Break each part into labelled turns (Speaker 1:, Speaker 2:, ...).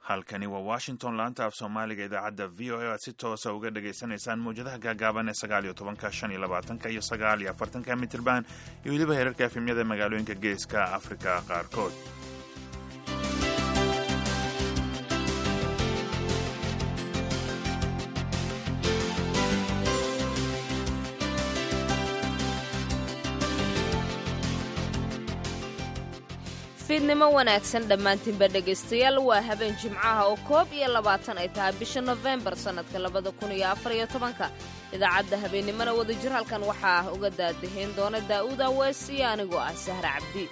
Speaker 1: halkani waa washington laanta af soomaaliga idaacadda v o a aad si toosa uga dhagaysanaysaan mawjadaha gaagaaban ee sagaal iyo tobanka shan iyo labaatanka iyo sagaal iyo afartanka mitirban iyo weliba heerarka efemyada magaalooyinka geeska afrika qaarkood
Speaker 2: fiidnimo wanaagsan dhammaantiinba dhegaystayaal waa habeen jimcaha oo koob iyo labaatan ay tahay bisha nofembar sannadka labada kun iyo afar iyo tobanka idaacadda habeennimona wadajir halkan waxaa uga daadahayn doona daa'uud awees iyo anigoo ah sahra cabdi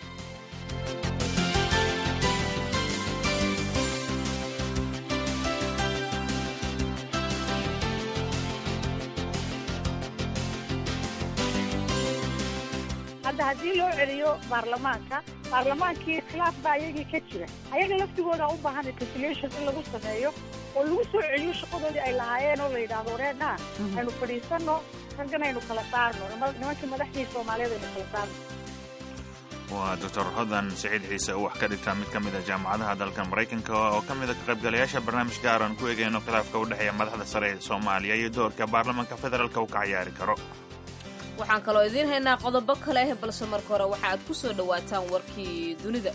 Speaker 3: hadda haddii loo celiyo baarlamaanka baarlamaankii khilaaf baa ayagii ka jira ayaga laftigooda u baahan reconciliation in lagu sameeyo oo lagu soo celiyo shaqadoodii ay lahaayeen oo la yidhaahdo wareena aynu fadhiisano raggan aynu kala saarno nimankii madaxdii soomaaliyeed aynu kala saarno
Speaker 1: waa doctor hodan siciid ciise oo wax ka dhigta mid ka mid a jaamacadaha dalka maraykanka oo ka mid a ka qaybgalayaasha barnaamij gaar aan ku eegayno khilaafka u dhexeeya madaxda sare ee soomaaliya iyo doorka baarlamaanka federaalka uu ka cayaari karo
Speaker 2: waxaan kaloo idiin haynaa qodobo kale ah balse marka hore waxa aad ku soo dhowaataan warkii dunida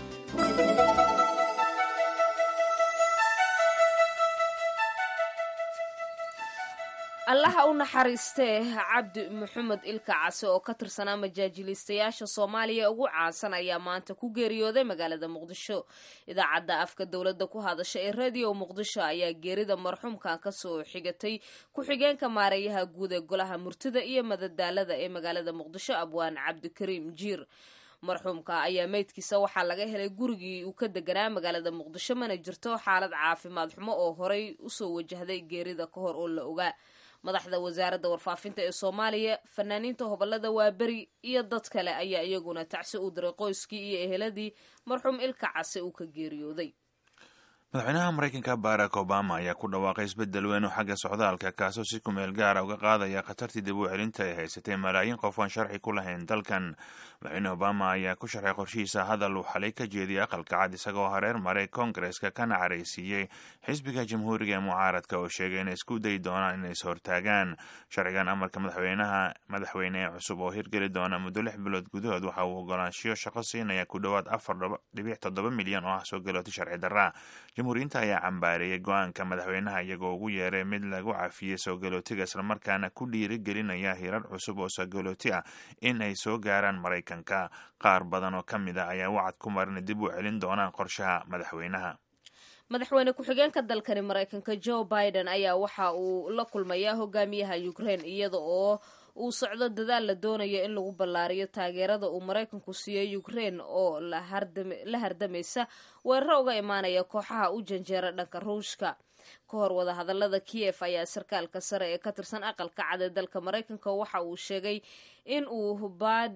Speaker 2: allaha u naxariistee cabdi maxamed ilka case oo ka tirsanaa majaajiliistayaasha soomaaliya ugu caansan ayaa maanta ku geeriyooday magaalada muqdisho idaacadda afka dowladda ku hadasha ee radio muqdisho ayaa geerida marxuumkan kasoo xigatay ku-xigeenka maareeyaha guud ee golaha murtida iyo madadaalada ee magaalada muqdisho abwaan cabdikariim jiir marxuumka ayaa meydkiisa waxaa laga helay gurigii uu ka deganaa magaalada muqdisho mana jirto xaalad caafimaad xumo oo horey usoo wajahday geerida ka hor oo la ogaa madaxda wasaaradda warfaafinta ee soomaaliya fanaaniinta hobolada waaberi iyo dad kale ayaa iyaguna tacsi u diray qoyskii iyo eheladii marxuum ilka case uu ka geeriyooday
Speaker 1: madaxweynaha maraykanka barack obama ayaa ku dhawaaqay isbeddel weyn oo xagga socdaalka kaasoo si kumeel gaara uga qaadaya khatartii dib u celinta ay haysatay malaayiin qof aan sharci ku lahayn dalkan madaxweyne obama ayaa ku sharxay qorshihiisa hadal uu xalay ka jeediyay aqalka cad isagoo hareer maray koongareska kana caraysiiyey xisbiga jamhuuriga ee mucaaradka oo sheegay inay isku dayi doonaan inay is hortaagaan sharcigan amarka madaxweynaha madaxweyne ee cusub oo hirgeli doona muddo lix bilood gudahood waxa uu ogolaanshiyo shaqo siinaya ku dhowaad afar dhibic toddoba milyan oo ah soo galooti sharci darra jamhuuriyiinta ayaa cambaareeyay go-aanka madaxweynaha iyagoo ugu yeeray mid lagu cafiyey soo galootiga islamarkaana ku dhiirigelinaya hirar cusub oo soogalooti ah in ay soo gaaraan maraykanka qaar badan oo ka mid a ayaa wacad ku marin dib u celin doonaan qorshaha madaxweynaha
Speaker 2: madaxweyne ku-xigeenka dalkani maraykanka joe biden ayaa waxa uu la kulmayaa hogaamiyaha ukraine iyada oo uu socdo dadaal la doonayo in lagu ballaariyo taageerada uu maraykanku siiyey ukraine oo la hardamaysa weeraro uga imaanaya kooxaha u janjeera dhanka ruushka ka hor wadahadalada kiyef ayaa sarkaalka sare ee ka tirsan aqalka cad ee dalka maraykanka waxa uu sheegay in uu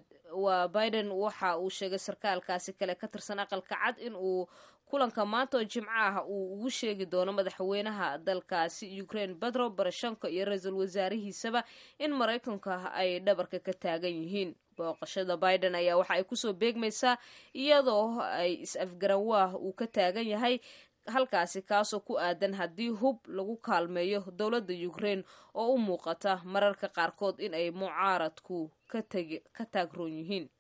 Speaker 2: waa biden waxa uu sheegay sarkaalkaasi kale ka tirsan aqalka cad in uu kulanka maanta oo jimco ah uu ugu sheegi doono madaxweynaha dalkaasi ukraine bedro barashanko iyo ra-iisul wasaarihiisaba in maraykanka ay dhabarka ka taagan yihiin booqashada biden ayaa waxa ay kusoo beegmaysaa iyadoo ay is-afgaranwaah uu ka taagan yahay halkaasi kaasoo ku aadan haddii hub lagu kaalmeeyo dowladda ukraine oo u muuqata mararka qaarkood in ay mucaaradku ka taagroon yihiin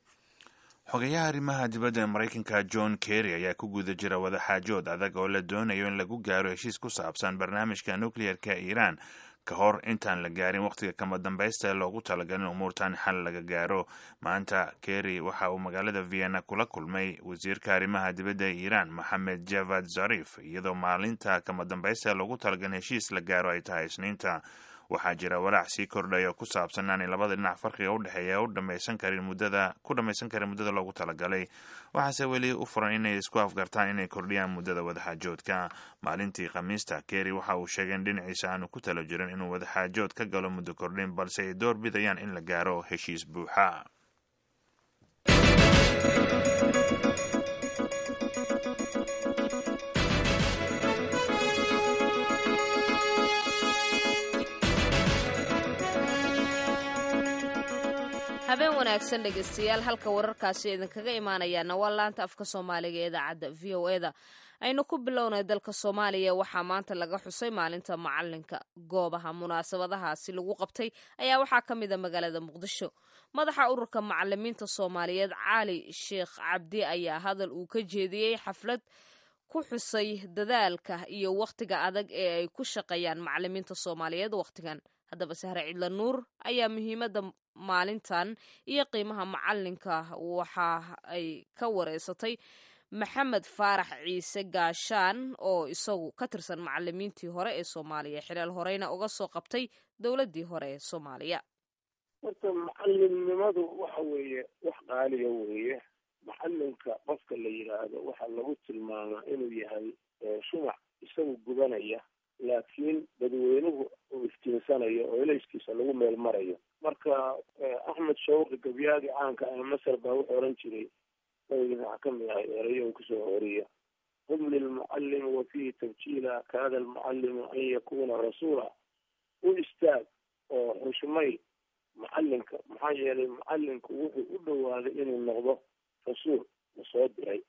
Speaker 1: xogeyaha arrimaha dibadda ee maraykanka john kerry ayaa ku guda jira wadaxaajood adag oo la doonayo in lagu gaaro heshiis ku saabsan barnaamijka nukliyeerka iiraan ka hor intaan la gaarin wakhtiga kama dambaysta ee loogu talagalin umuurtan xal laga gaaro maanta kerry waxa uu magaalada vienna kula kulmay wasiirka arrimaha dibadda ee iiraan moxamed javad zarif iyadoo maalinta kama dambaysta ee loogu talagalin heshiis la gaaro ay tahay isniinta waxaa jira walaac sii kordhay oo ku saabsan inaanay labada dhinac farqiga u dhexeeya u dhamaysan karin muddada ku dhamaysan karin muddada loogu talagalay waxaase weli u furan inay isku afgartaan inay kordhiyaan muddada wadaxaajoodka maalintii khamiista kerry waxa uu sheegay in dhinaciisa aanu ku talo jirin inuu wadaxaajood ka galo muddo kordhin balse ay door bidayaan in la gaaro heshiis buuxa
Speaker 2: habeen wanaagsan dhegeystayaal halka wararkaasi idinkaga imaanayaana waa laanta afka soomaaliga ee idaacadda v o eda aynu ku bilownay dalka soomaaliya waxaa maanta laga xusay maalinta macalinka goobaha munaasabadahaasi lagu qabtay ayaa waxaa ka mid a magaalada muqdisho madaxa ururka macalimiinta soomaaliyeed cali sheekh cabdi ayaa hadal uu ka jeediyey xaflad ku xusay dadaalka iyo wakhtiga adag ee ay ku shaqeeyaan macalimiinta soomaaliyeed wakhtigan haddaba sahre cidla nuur ayaa muhiimadda maalintan iyo qiimaha macalinka waxa ay ka wareysatay maxamed faarax ciise gaashaan oo isagu ka tirsan macalimiintii hore ee soomaaliya xileel horeyna uga soo qabtay dowladdii hore ee soomaaliya
Speaker 4: horta macalimnimadu waxa weeye wax qaaliya weeye macalinka qofka la yidhaahdo waxaa lagu tilmaamaa inuu yahay shumac isagu gubanaya laakiin dadweynuhu uu iftiinsanayo oo elayskiisa lagu meel marayo marka axmed shawqi gabyaagi caanka ah masar baa wuxuu oran jiray waxaa ka mid ahay erayo uu kusoo horiya hum lilmucalimi wa fihi tabjiila kaada almucalimu an yakuna rasuula u istaag oo xushmay macalinka maxaa yeelay macalinku wuxuu u dhowaaday inuu noqdo rasuul la soo diray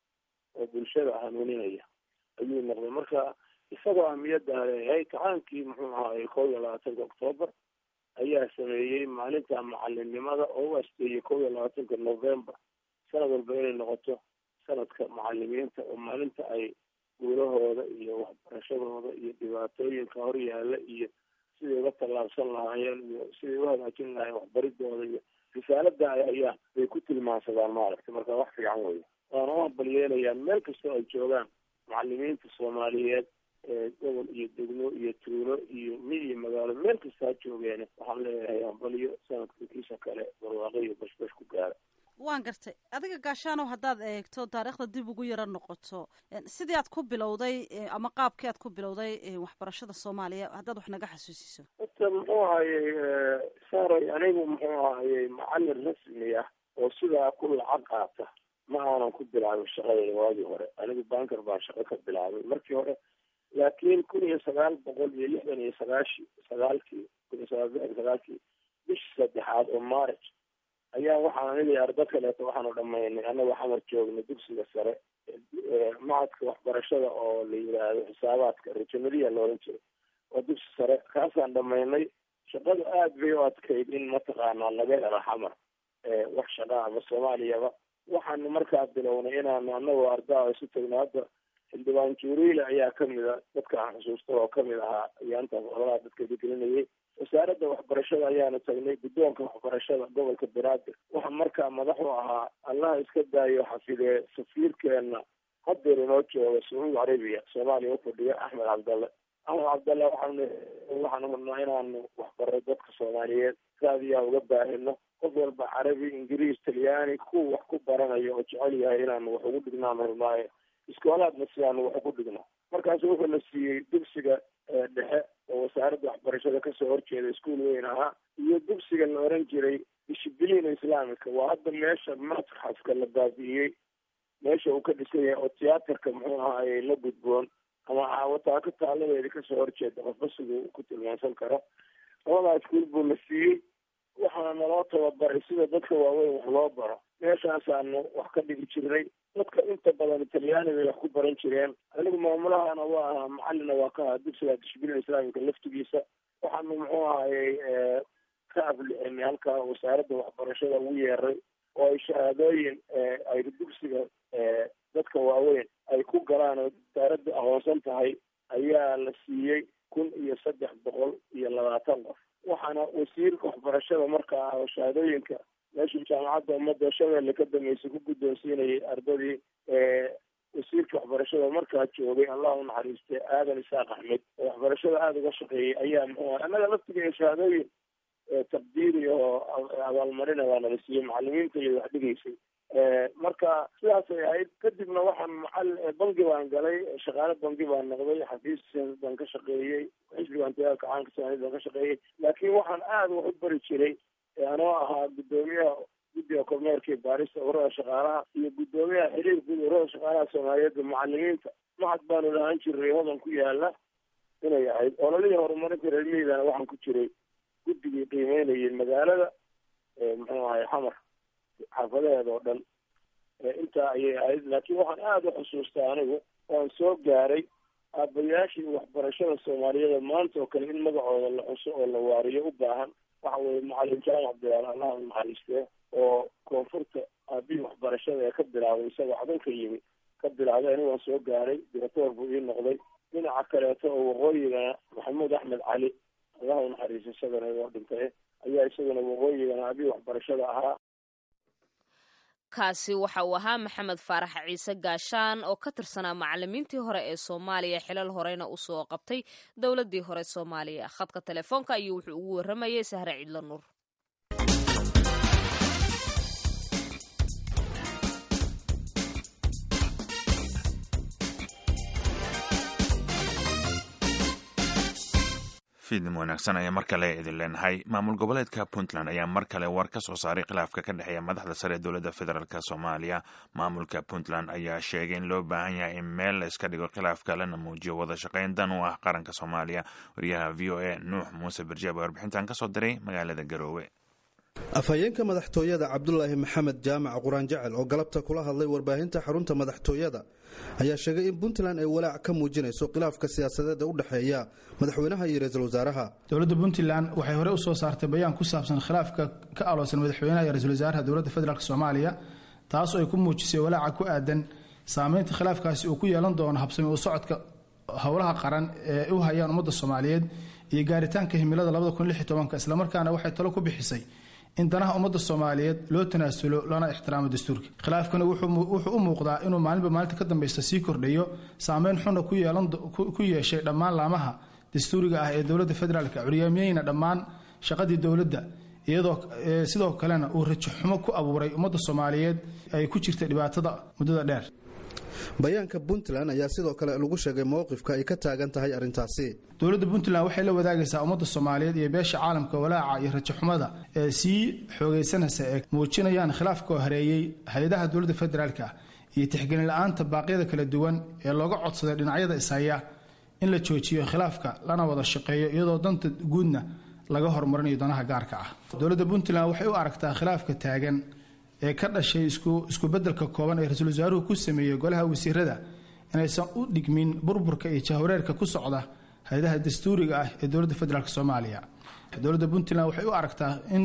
Speaker 4: oo bulshada hanuuninaya ayuu noqday marka isagoo ahmiyadda leeyahay kacaankii muxuu ahaayey kow iyo labaatanka octoobar ayaa sameeyey maalinta macalinimada oo u asteeyey kow iyo labaatanka november sanad walba inay noqoto sanadka macalimiinta oo maalinta ay guulahooda iyo waxbarashadooda iyo dhibaatooyinka hor yaalla iyo siday uga tallaabsan lahaayeen iyo siday u hagaajin lahayen waxbaridooda iyo risaalada ay hayaan bay ku tilmaansadaan maaragtay marka wax fiican weya waana u hambalyeelayaan meel kastoo ay joogaan macalimiinta soomaaliyeed gobol iyo degmo iyo tuulo iyo mi iyo magaalo meel kasta ha joogeene waxaan leeyahay hambalyo sanadka kiisa kale barwaaqo iyo bashbash ku gaara
Speaker 5: waan gartay adiga gaashaanow haddaad eegto taariikhda dib ugu yaro noqoto sidii aad ku bilowday ama qaabkii aad ku bilowday waxbarashada soomaaliya haddaad wax naga xasuusiso
Speaker 4: horta muxuu ahayey saaray anigu muxuu ahayey macalin rasmi ah oo sidaa ku lacag qaata ma aanan ku bilaabin shaqadayda waagii hore anigu banker baan shaqo ka bilaabay markii hore laakiin kun iyo sagaal boqol iyo lixdan iyo sagaashi sagaalkii kun iyo sagaal lixdan sagaalkii bishii saddexaad oo marriage ayaa waxaan aniga iyo ardo kaleeto waxaanu dhamaynay annaga xamar joogna dugsiga sare macadka waxbarashada oo la yidhaahdo xisaabaadka rejanaliya la oran jiray oo dugsi sare kaasaan dhamaynay shaqadu aad bay u adkayd in mataqaanaa laga helo xamar wax shaqaa ama soomaaliyaba waxaanu markaa bilownay inaanu anagoo ardaa isu tagno hadda xildhibaan juuriile ayaa kamid a dadka aan xusuusta oo kamid ahaa ayaantaas ololaha dadka gegelinayay wasaaradda waxbarashada ayaanu tagnay guddoonka waxbarashada gobolka banaadir waxa markaa madax u ahaa allaha iska daayo xafidee safiirkeena hadeer inoo jooga sacuudi carabiya soomaaliya ufadhiya axmed cabdalle axmed cabdalle waxaanu waxaanu rabnaa inaanu waxbaro dadka soomaaliyeed raadiyaa uga baahino qof walba carabi ingiriis talyaani kuwa wax ku baranayo oo jecel yahay inaanu wax ugu dhignaanu rabnaayo iskoolaadna sidaanu wax ugu dhigno markaasu wuxuu na siiyey dugsiga dhexe oo wasaaradda waxbarashada kasoo horjeeda iskuol weyn ahaa iyo dugsiga la oran jiray dishibiliina islaamika waa hadda meesha matxafka la baabi'iyey meesha uu ka dhisan yahay oo tiyaatarka muxuu ahaayey la gudboon ama caawataaka taaladeedi kasoo horjeeda qofba siduu ku tilmaansan karo labadaa iskuol buu na siiyey waxaana naloo tababaray sida dadka waaweyn wax loo baro meeshaasaanu wax ka dhigi jirnay dadka inta badan talyaani bay wax ku baran jireen anigu maamulahana waa ahaa macalina waa ka ahaa dugsiga dishbilin islaamika laftigiisa waxaanu muxuu ahayey ka aflixinay halkaa wasaaradda waxbarashada ugu yeeray oo ay shahaadooyin ay dugsiga dadka waaweyn ay ku galaan oo wasaaradda aqoonsan tahay ayaa la siiyey kun iyo saddex boqol iyo labaatan qof waxaana wasiirka waxbarashada markaa ah oo shahaadooyinka meeshuu jaamacadda ummadda shabeelle ka dambeysay ku guddoonsiinayay ardadii wasiirka waxbarashada markaa joogay allah u naxariistay aadan isaaq axmed oo waxbarashada aada uga shaqeeyay ayaa muxuu ah annaga laftigeeda shahaadooyin taqdiiri oo abaalmarina waa nala siiyey macalimiinta iyo wax dhigaysay marka sidaasay ahayd kadibna waxaan macal bangi baan galay shaqaale bangi baan noqday xafiis baan ka shaqeeyey xisbigan dagaalka caanka soomaaliyed baan ka shaqeeyey laakiin waxaan aada wax u bari jiray anoo ahaa guddoomiyaha guddiga kormeerka iyo baarista ururada shaqaalaha iyo guddoomiyaha xiriir guud ururada shaqaalaha soomaaliyeedda macalimiinta macad baanu lahaan jiray hodan ku yaala inay ahayd ololihii horumarinta reer miidana waxaan ku jiray guddigii qiimeynayay magaalada muxuu ahay xamar xaafadaheeda oo dhan intaa ayay ahayd laakiin waxaan aada u xusuustaa anigu waan soo gaaray aabayaashii waxbarashada soomaaliyeed maanta oo kale in magacooda la xuso oo la waariyo u baahan waxa weeye macalin jaamac bilaal allah u naxariistee oo koonfurta aabihii waxbarashada ee ka bilaabay isagoo cadanka yimi ka bilaabay aniga waan soo gaaray directoor buu ii noqday dhinaca kaleeto oo waqooyigana maxamuud axmed cali allah u naxariisto isagana waa dhintay ayaa isaguna waqooyigana aabihii waxbarashada ahaa
Speaker 2: kaasi waxa uu ahaa maxamed faarax ciise gaashaan oo ka tirsanaa macalimiintii hore ee soomaaliya xilal horeyna usoo qabtay dowladii hore soomaaliya khadka telefoonka ayuu wuxuu ugu waramayay sahre cidlo nuur
Speaker 1: fiidnim wanaagsan ayaa mar kale idin leenahay maamul goboleedka puntland ayaa mar kale war ka soo saaray khilaafka ka dhexeeya madaxda sare ee dowladda federaalk soomaaliya maamulka puntland ayaa sheegay in loo baahan yahay in meel la iska dhigo khilaafka lana muujiyo wada shaqayn dan u ah qaranka soomaaliya wariyaha v o a nuux muuse barjaab ee warbixintan ka soo diray magaalada garoowe
Speaker 6: afhayeenka madaxtooyada cabdulaahi maxamed jaamac quraan jecel oo galabta kula hadlay warbaahinta xarunta madaxtooyada ayaa sheegay in puntland ay walaac ka muujinayso khilaafka siyaasadeed ee u dhexeeya madaxweynaha iyo ra-iisul wasaaraha
Speaker 7: dowladda puntland waxay hore usoo saartay bayaan ku saabsan khilaafka ka aloosan madaxweynaha iyo ra-isul wasaaraha dowladda federaalk soomaaliya taas oo ay ku muujisay walaaca ku aadan saameynta khilaafkaasi uu ku yeelan doono habsami u socodka howlaha qaran ee u hayaan ummadda soomaaliyeed iyo gaaritaanka himilada islamarkaana waxay talo ku bixisay in danaha ummadda soomaaliyeed loo tanaasulo lana ixtiraamo dastuurka khilaafkani wuxuu u muuqdaa inuu maalinba maalinta ka dambeysta sii kordhayo saameyn xuna ku yeeshay dhammaan laamaha dastuuriga ah ee dowladda federaalk curyaamiyeyna dhammaan shaqadii dowladda iyadoo sidoo kalena uu rajaxumo ku abuuray ummadda soomaaliyeed ay ku jirtay dhibaatada muddada dheer
Speaker 6: bayaanka puntland ayaa sidoo kale lagu sheegay mowqifka ay ka taagan tahay arrintaasi
Speaker 7: dowladda puntland waxay la wadaagaysaa ummadda soomaaliyeed iyo beesha caalamka walaaca iyo rajaxumada ee sii xoogaysanaysa ee muujinayaan khilaafka oo hareeyey hay-adaha dowladda federaalk iyo tixgelin la-aanta baaqyada kala duwan ee looga codsaday dhinacyada ishaya in la joojiyo khilaafka lana wada shaqeeyo iyadoo danta guudna laga horumarinayo danaha gaarka ah dowladda puntland waxay u aragtaa khilaafka taagan ee ka dhashay isku bedelka kooban ee ra-iisul wasaaruhu ku sameeyey golaha wasiirada inaysan u dhigmin burburka iyo jahwareerka ku socda hay-adaha dastuuriga ah ee dowladda federaalk soomaaliya dowladda puntland waxay u aragtaa in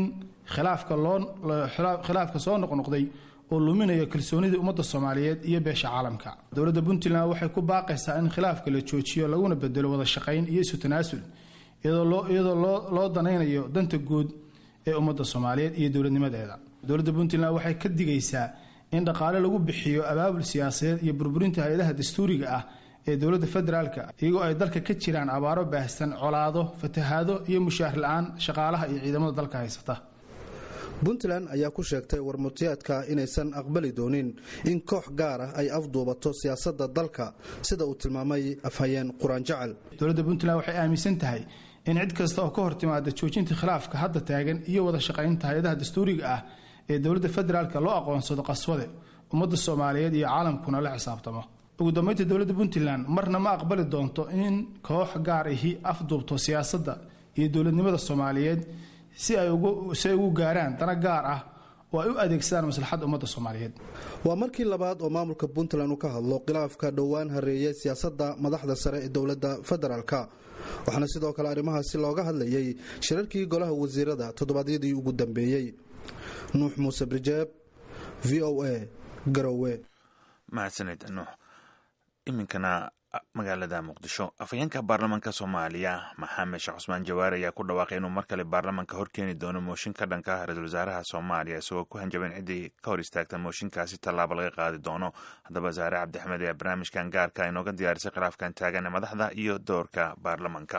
Speaker 7: khilaafka soo noqnoqday oo luminayo kalsoonidii ummadda soomaaliyeed iyo beesha caalamka dowladda puntland waxay ku baaqaysaa in khilaafka la joojiyo laguna bedelo wada shaqayn iyo isu tanaasul iyadoo loo danaynayo danta guud ee ummadda soomaaliyeed iyo dowladnimadeeda dowladda puntland waxay ka digaysaa in dhaqaale lagu bixiyo abaabul siyaasadeed iyo burburinta hay-adaha dastuuriga ah ee dowladda federaalk iyagoo ay dalka ka jiraan abaaro baahsan colaado fatahaado iyo mushaahar la-aan shaqaalaha iyo ciidamada dalka haysata
Speaker 6: puntland ayaa ku sheegtay warmutiyaadka inaysan aqbali doonin in koox gaar ah ay afduubato siyaasadda dalka sida uu tilmaamay afhayeen quraan jecel
Speaker 7: dowladda puntland waxay aaminsan tahay in cid kasta oo ka hor timaada joojinta khilaafka hadda taagan iyo wada shaqaynta hay-adaha dastuuriga ah ee dowladda federaalk loo aqoonsado qaswade ummadda soomaaliyeed iyo caalamkuna la xisaabtamo ugu dambeynta dowladda puntland marna ma aqbali doonto in koox gaar ahi afduubto siyaasadda iyo dowladnimada soomaaliyeed si ay ugu gaaraan dana gaar ah oo ay u adeegsadaan maslaxadda ummadda soomaaliyeed
Speaker 6: waa markii labaad oo maamulka puntland uu ka hadlo khilaafka dhowaan hareeyay siyaasadda madaxda sare ee dowladda federaalk waxaana sidoo kale arrimahaasi looga hadlayay shirarkii golaha wasiirada toddobaadyadii ugu dambeeyey nuux muuse brijeeb v o a garowe
Speaker 1: mahadsaned nuux iminkana magaalada muqdisho afhayeenka baarlamaanka soomaaliya maxamed sheekh cusmaan jawaari ayaa ku dhawaaqay inuu mar kale baarlamaanka horkeeni doono mooshin ka dhanka ah ra-iisul wasaaraha soomaaliya isagoo ku hanjaban ciddii ka hor istaagta mooshinkaasi tallaabo laga qaadi doono haddaba zaare cabdixmed ayaa barnaamijkan gaarka inooga diyaarisay khilaafkan taagan ee madaxda iyo doorka baarlamaanka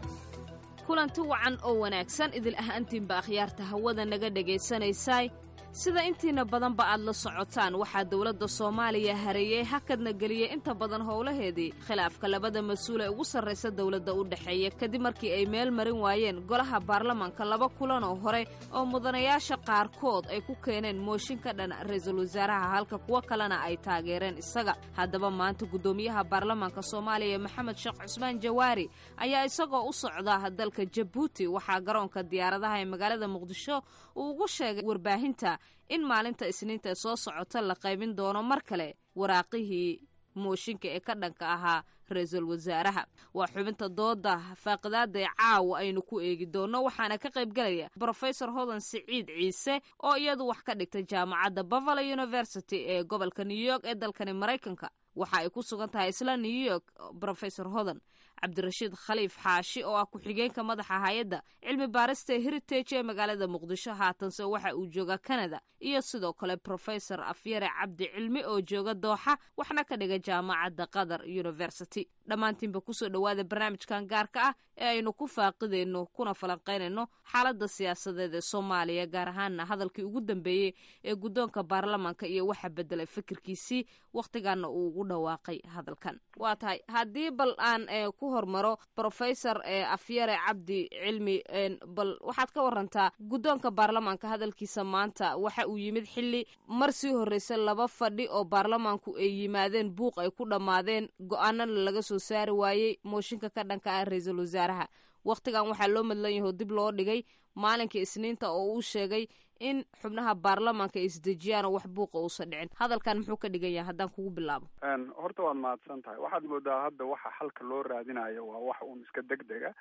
Speaker 2: kulanti wacan oo wanaagsan idil ahaantiinba akhyaarta hawada naga dhagaysanaysay sida intiina badanba aad la socotaan waxaa dowladda soomaaliya hareeyey hakadna geliyey inta badan howlaheedii khilaafka labada mas-uul ee ugu sarraysa dowladda u dhexeeya kadib markii ay meel marin waayeen golaha baarlamanka laba kulan oo hore oo mudanayaasha qaarkood ay ku keeneen mooshin ka dhan ra-iisul wasaaraha halka kuwo kalena ay taageereen isaga haddaba maanta guddoomiyaha baarlamanka soomaaliya maxamed sheekh cusmaan jawaari ayaa isagoo u socda dalka jabuuti waxaa garoonka diyaaradaha ee magaalada muqdisho uu ugu sheegay warbaahinta in maalinta isniinta ee soo socota la qaybin doono mar kale waraaqihii mooshinka ee ka dhanka ahaa ra-iisul wasaaraha waa xubinta dooda faaqidaada ee caawa aynu ku eegi doonno waxaana ka qaybgelaya brofesor hodan siciid ciise oo iyadu wax ka dhigtay jaamacadda bavalo university ee gobolka new york ee dalkani maraykanka waxa ay ku sugan tahay isla new york brofesor hodan cabdirashiid khaliif xaashi oo ah ku-xigeenka madaxa hay-adda cilmi baarista heritage ee magaalada muqdisho haatanse waxa uu jooga canada iyo sidoo kale brofesor afyare cabdi cilmi oo jooga dooxa waxna ka dhiga jaamacadda qatar university dhammaantiinba kusoo dhowaada barnaamijkan gaarka ah ee aynu ku faaqidayno kuna falanqaynayno xaaladda siyaasadeed ee soomaaliya gaar ahaana hadalkii ugu dambeeyey ee guddoonka baarlamanka iyo waxa bedelay fikirkiisii wakhtigaana uu ugu dhawaaqay hadalkan waa tahay haddii bal aan ku hormaro brofesor afyare cabdi cilmi bal waxaad ka warantaa guddoonka baarlamanka hadalkiisa maanta waxa uu yimid xilli mar sii horreysa laba fadhi oo baarlamanku ay yimaadeen buuq ay ku dhammaadeen go-aanana laga soo saari waayey mooshinka ka dhanka ah ra-iisul wasaaraha wakhtigan waxaa loo madlan yaho dib loo dhigay maalinka isniinta oo uu sheegay in xubnaha baarlamanka ay isdejiyaan oo wax buuqa uusan dhicin hadalkan muxuu ka dhigan yahay haddaan kugu bilaabo
Speaker 8: horta waad mahadsan tahay waxaad moodaa hadda waxa xalka loo raadinayo waa wax uun iska deg dega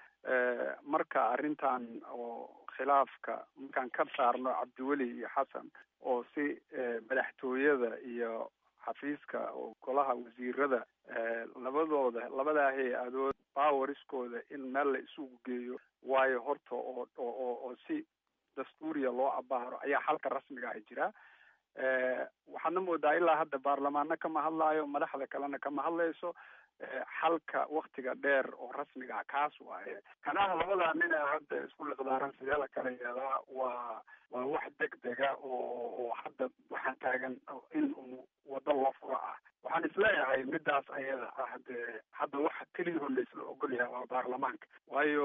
Speaker 8: marka arrintan oo khilaafka markaan ka saarno cabdiweli iyo xasan oo si madaxtooyada iyo xafiiska oo golaha wasiirada labadooda labadaa hay-adood bawariskooda in meel la isugu geeyo waayo horta oo oo oo si dastuuriya loo abaaro ayaa xalka rasmiga ah jira waxaadna moodaa ilaa hadda baarlamaano kama hadlaayo madaxda kalena kama hadlayso xalka waktiga dheer oo rasmiga ah kaas waaye kanaha labadaa nin ee hadda isku liqdaaran sidee la kala yeelaa waa waa wax deg dega oo oo hadda waxaan taagan in uu waddo loo furo ah waxaan isleeyahay midaas ayada ah dee hadda waxa keliyaoo laisla ogol yahay waa baarlamaanka waayo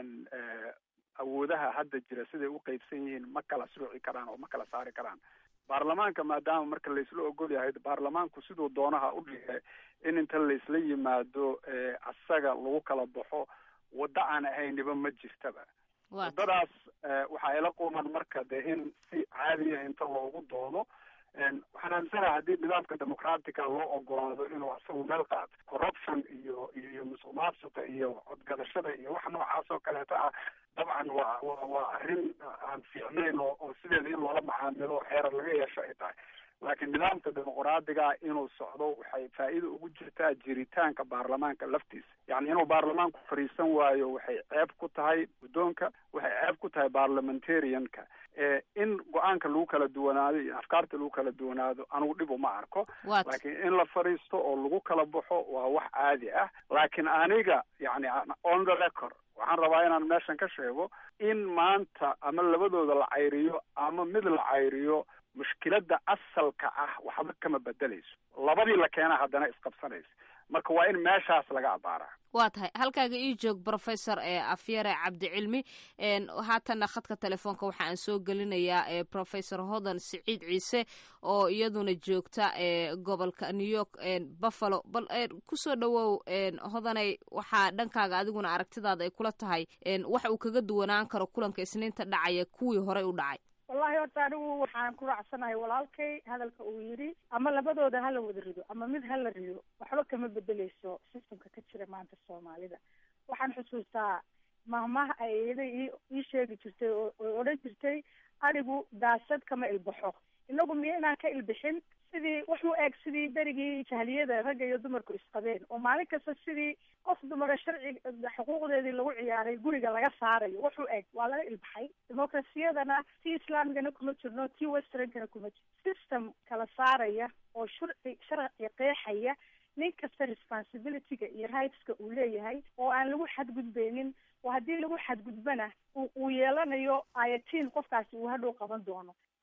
Speaker 8: awoodaha hadda jira siday u qeybsan yihiin ma kala sooci karaan oo ma kala saari karaan baarlamaanka maadaama marka laisla ogol yahay baarlamaanku siduu doonaha u dhigay in inta laisla yimaado asaga lagu kala baxo waddo aan ahayniba ma jirtaba waddadaas waxaa ila quman marka dee in si caadiya inta loogu doodo waxaan aaminsanaha haddii nidaamka dimucratica loo ogolaado inuu asagu meel qaato corruption iyo iyo musuq maasuqa iyo codgadashada iyo wax noocaas oo kaleeto ah dabcan waa wa waa arrin aan fiicnayn oo oo sideeda in loola macaamilo xeerar laga yeesho ay tahay laakiin nidaamka dimuqraadiga inuu socdo waxay faa'iida ugu jirtaa jiritaanka baarlamaanka laftiisa yacni inuu baarlamaanku fadhiisan waayo waxay ceeb ku tahay guddoonka waxay ceeb ku tahay parliamentarianka in go-aanka lagu kala duwanaado iyo afkaarta lagu kala duwanaado anugu dhib uma arko laakiin in la fadhiisto oo lagu kala baxo waa wax caadi ah laakiin aniga yacni on the record waxaan rabaa inaan meeshan ka sheego in maanta ama labadooda la cayriyo ama mid la cayriyo mushkiladda asalka ah waxba kama bedelayso labadii la keena haddana isqabsanaysa marka waa in meeshaas laga abaaraa
Speaker 2: waa tahay halkaaga ii joog brofesor ee afyare cabdicilmi haatanna khadka telefoonka waxa aan soo gelinayaa professor hodan siciid ciise oo iyaduna joogta gobolka new york buffalo bal kusoo dhawow hodanay waxaa dhankaaga adiguna aragtidaada ay kula tahay waxa uu kaga duwanaan karo kulanka isniinta dhacaya kuwii horey u dhacay
Speaker 3: wallahi horta anigu waxaan ku raacsanahay walaalkay hadalka uu yidhi ama labadooda hala wada rido ama mid hala rido waxba kama bedeleyso systemka ka jira maanta soomaalida waxaan xusuustaa mahmaha ay iyada ii sheegi jirtay oo odhan jirtay anigu daasad kama ilbaxo inagu miyo inaan ka ilbixin sidii wuxuu eeg sidii berigii jahliyada ragga iyo dumarku isqabeen oo maalin kasta sidii qof dumara sharci xuquuqdeedii lagu ciyaaray guriga laga saarayo wuxuu eeg waa laga ilbaxay dimuqrasiyadana tii islaamigana kuma jirno tii westernkana kuma jirno system kala saaraya oo sharci sharci qeexaya nin kasta responsibilityga iyo rightska uu leeyahay oo aan lagu xadgudbeynin oo haddii lagu xadgudbana uu yeelanayo ayatiin qofkaasi uu hadhow qaban doono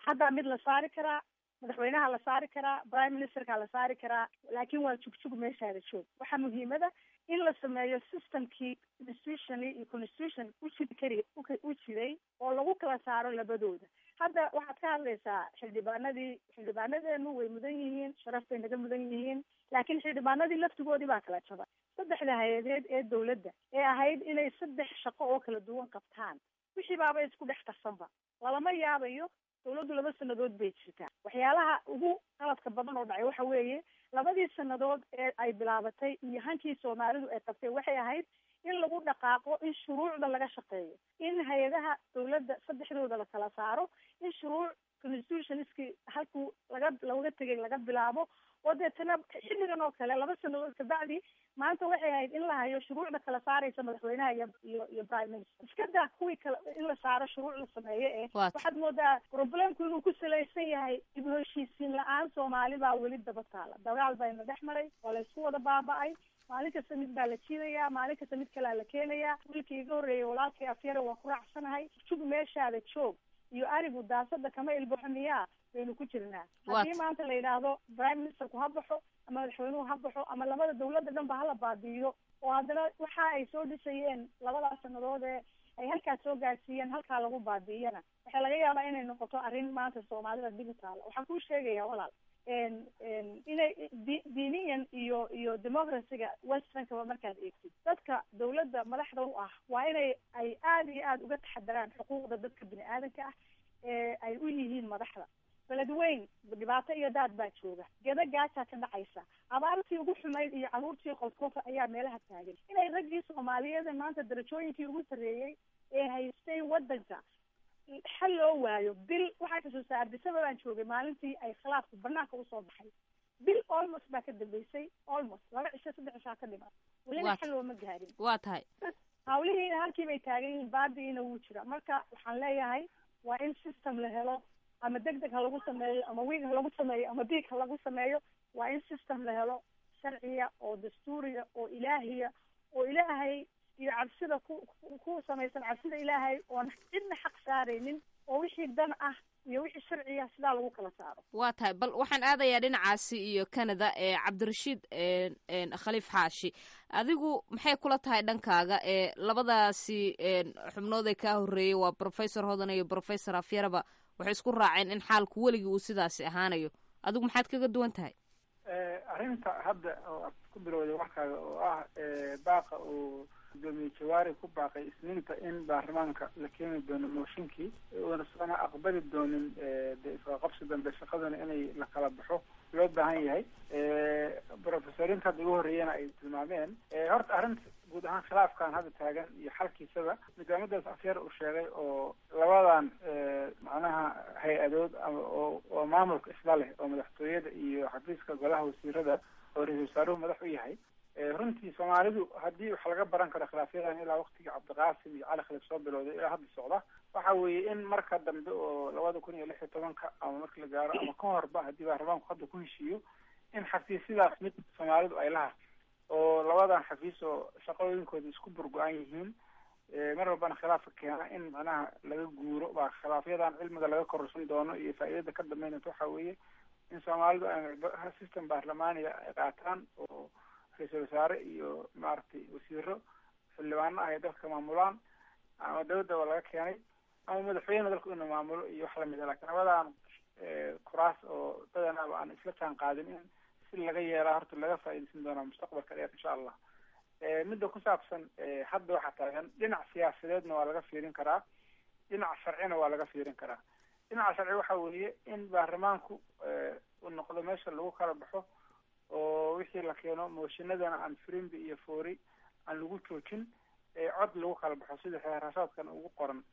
Speaker 3: haddaa mid la saari karaa madaxweynaha la saari karaa prime ministerka la saari karaa laakiin waa jugjug meeshaada joog waxaa muhiimada in la sameeyo systemkii institutionally iyo constitution ujiri kari u jiray oo lagu kala saaro labadooda hadda waxaad ka hadlaysaa xildhibaanadii xildhibaanadeenu way mudan yihiin sharaf bay naga mudan yihiin laakiin xildhibaanadii laftigoodii baa kala jabay saddexda hay-adeed ee dawladda ee ahayd inay saddex shaqo oo kala duwan qabtaan wixii baaba isku dhex tarsanba lalama yaabayo dawladdu laba sanadood bay jirtaa waxyaalaha ugu qaladka badan oo dhacay waxa weeye labadii sanadood ee ay bilaabatay iyo hankii soomaalidu ay qabtay waxay ahayd in lagu dhaqaaqo in shuruucda laga shaqeeyo in hay-adaha dawladda saddexdooda la kala saaro in shuruuc constitutionskii halkuu laga laga tegay laga bilaabo oo deetana xilligan oo kale laba sanadood kabacdi maanta waxay ahayd in la hayo shuruucda kala saaraysa madaxweynaha iyo iyo iyo prime minister iska daa kuwii kale in la saaro shuruuc la sameeyo eh waxaad moodaa problemku inuu ku salaysan yahay dib u heshiisiin la-aan soomaali baa weli daba taala dagaal bayna dhex maray waa la isku wada baaba-ay maalin kasta mid baa la jiidayaa maalin kasta mid kalea la keenayaa wiilkii iga horreeyay walaalkay afyare waa ku raacsanahay jug meeshaada joog iyo arigu daasada kama ilbaxo miyaa baynu ku jirnaa haddii maanta la yidhaahdo prime ministerku ha baxo ama madaxweynuhu ha baxo ama labada dawladda dhan ba hala baabi'iyo oo haddana waxa ay soo dhisayeen labadaas sanadood ee ay halkaas soo gaarsiiyeen halkaa lagu baabi'iyana waxaa laga yaabaa inay noqoto arrin maanta soomaalida digitaala waxaan kuu sheegaya walaal inay diiniyan iyo iyo democracyga westernkaba markaad eegtid dadka dawladda madaxda u ah waa inay ay aada iyo aada uga taxadaraan xuquuqda dadka bini aadanka ah ee ay u yihiin madaxda beledweyn dhibaato iyo daad baa jooga geda gaajaa ka dhacaysa abaartii ugu xumayd iyo caruurtii qolkofa ayaa meelaha taagan inay raggii soomaaliyeed maanta darajooyinkii ugu sarreeyey ee haystay waddanka xal loo waayo bil waxaa xusuustaa ardisaba baan joogay maalintii ay khilaafku banaanka usoo baxay bil almost baa ka dambeysay almost laba cisho saddex cishaa ka dhiman welina xal looma gaarin
Speaker 2: waa tahay
Speaker 3: hawlihiina halkii bay taagan yihiin baadiina wuu jira marka waxaan leeyahay waa in system la helo ama deg deg ha lagu sameeyo ama wiig ha lagu sameeyo ama diig ha lagu sameeyo waa in system la helo sharciya oo dastuuriya oo ilaahiya oo ilaahay iyo cabsida ku ku samaysan cabsida ilaahay oon cidna xaq saaraynin oo wixii dan ah iyo wixii sharciya sidaa lagu kala saaro
Speaker 2: waa tahay bal waxaan aadayaa dhinacaasi iyo canada ee cabdirashiid khaliif xaashi adigu maxay kula tahay dhankaaga ee labadaasi xubnood ee kaa horreeyey waa professor hodan iyo professor afyaraba waxay isku raaceen in xaalku weligii uu sidaasi ahaanayo adigu maxaad kaga duwan tahay
Speaker 9: arrinta hadda oo aad ku bilowday warkaaga oo ah baaqa uu gudoomiye jawaari ku baaqay isniinta in baarlamaanka la keeni doono mooshinkii uuna sana aqbali doonin de isqaqabsi dambe shaqaduna inay la kala baxo loo baahan yahay profesoriinta hadda ugu horreeyana ay tilmaameen horta arrinta guud ahaan khilaafkan hadda taagan iyo xalkiisaba nidaamadaas afyar uu sheegay oo labadan macnaha hay-adood ama oo oo maamulka isla leh oo madaxtooyada iyo xafiiska golaha wasiirada oo ra-isul wasaaruhu madax u yahay runtii soomaalidu haddii wax laga baran karo khilaafyadan ilaa waktigii cabdiqaasim iyo cali khaliif soo bilowday ilaa hadda socda waxa weeye in marka dambe oo labada kun iyo lix iyo tobanka ama marki la gaaro ama ka horba haddii baarlamaanku hadda ku heshiiyo in xafiisyadaas mid soomaalidu ay laha oo labadan xafiis oo shaqooyinkooda isku burgo-an yihiin mar walbana khilaafka keena in macnaha laga guuro baa khilaafyadan cilmiga laga kororsan doono iyo faa'iidada ka dambeynata waxa weeye in soomaalidu ay system baarlamaaniga ay qaataan oo ra-iisul wasaare iyo maaragtay wasiiro xildhibaano ah ay dalka maamulaan ama dawladda waa laga keenay ama madaxweyne dalku inuu maamulo iyo wax lamid a lakin labadan kuraas oo dadanaaba aan isla jaan qaadin in si laga yeelaa horta laga faa'iidaysan doonaa mustaqbalka dheer insha allah midda ku saabsan hadda waxaa taagan dhinac siyaasadeedna waa laga fiirin karaa dhinac sharcina waa laga fiirin karaa dhinaca sharci waxa weeye in baarlamaanku uu noqdo meesha lagu kala baxo oo wixii la keeno mooshinadana aan frimbi iyo foori aan lagu joojin cod lagu kala baxo sida xeerashaadkan ugu qoran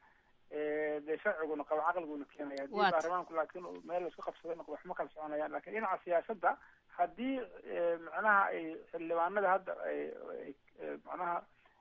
Speaker 9: dee sharciguna qabo caqliguna keenaya haddii baarlamaanku laakiin meel laisku qabsado noqdo waxma kala soconayaan lakin dhinaca siyaasadda haddii macnaha ay xildhibaanada hadda ay macnaha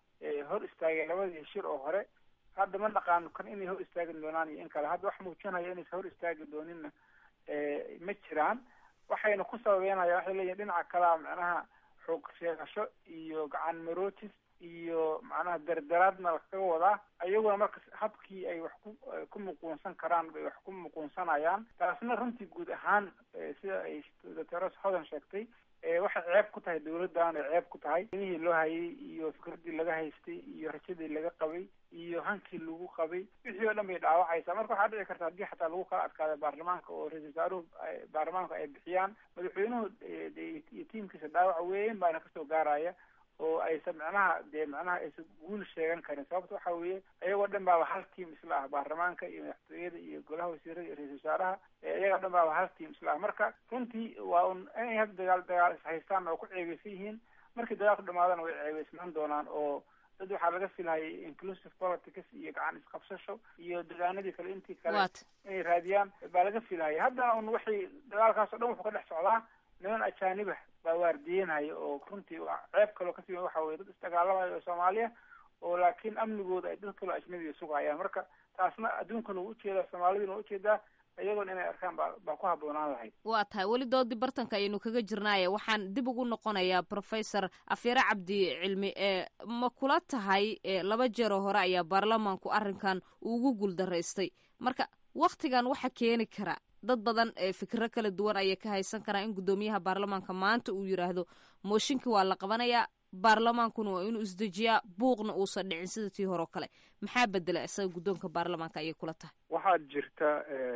Speaker 9: hor istaageen labadii shir oo hore hadda ma naqaano kan inay hor istaagi doonaan iyo in kale hadda wax muujinaya inaysa hor istaagi dooninna ma jiraan waxayna ku sababeynaya waxay leeyihin dhinaca kalea macnaha xoog sheegasho iyo gacan marootis iyo macnaha dardaraadna lakaga wadaa ayaguna marka habkii ay wax ku ku muquunsan karaan bay wax ku muquunsanayaan taasna runtii guud ahaan sida ay doctor hodan sheegtay waxay ceeb ku tahay dawladdan ay ceeb ku tahay inihii loo hayay iyo fikradii laga haystay iyo rajadii laga qabay iyo hankii lagu qabay wixii oo dhan bay dhaawacaysaa marka waxaa dhici karta haddii xataa lagu kala adkaada baarlamaanka oo ra-isul wasaaruhu baarlamaanku ay bixiyaan madaxweynuhu iyo tiimkiisa dhaawac weyn baana kasoo gaaraya oo aysan macnaha dee macnaha aysan guul sheegan karin sababta waxa weeye ayagoo dhan baaba hal tiam isla ah baarlamaanka iyo madaxtooyada iyo golaha wasiirada iyo ra-isul wasaaraha iyagoo dhan baaba hal tiam isla ah marka runtii waa un inay hadda dagaal dagaal ishaystaan oo ku ceebeysan yihiin markii dagaalku dhamaadana way ceebeysnaan doonaan oo dad waxaa laga filhayay inclusive politics iyo gacan isqabsasho iyo degaanadii kale intii kale inay raadiyaan baa laga filhayay haddana un waxay dagaalkaas o dhan wuxuu ka dhex socdaa niman ajaanib ah baa waardiyenhaya oo runtii ceeb kaloo kasii waxa weye dad isdagaalamayo oo soomaaliya oo laakiin amnigooda ay dad kaloo ajnabiga sugayaan marka taasna adduunkana waa ujeedaa soomaaliduna waa ujeedaa iyagoona inay arkaan baa baa ku habboonaan lahayd
Speaker 2: waa tahay weli doodii bartanka ayaynu kaga jirnaaye waxaan dib ugu noqonayaa professor afyare cabdi cilmi ee ma kula tahay laba jeeroo hore ayaa baarlamaanku arrinkan ugu guuldaraystay marka waktigan waxa keeni kara dad badan ee fikiro kala duwan ayay ka haysan karaan in guddoomiyaha baarlamaanka maanta uu yidhaahdo mooshinkii waa la qabanayaa baarlamaankuna waa inuu isdejiyaa buuqna uusan dhicin sida tii hore o kale maxaa bedela isaga guddoonka baarlamaanka ayay kula tahay
Speaker 8: waxaa jirta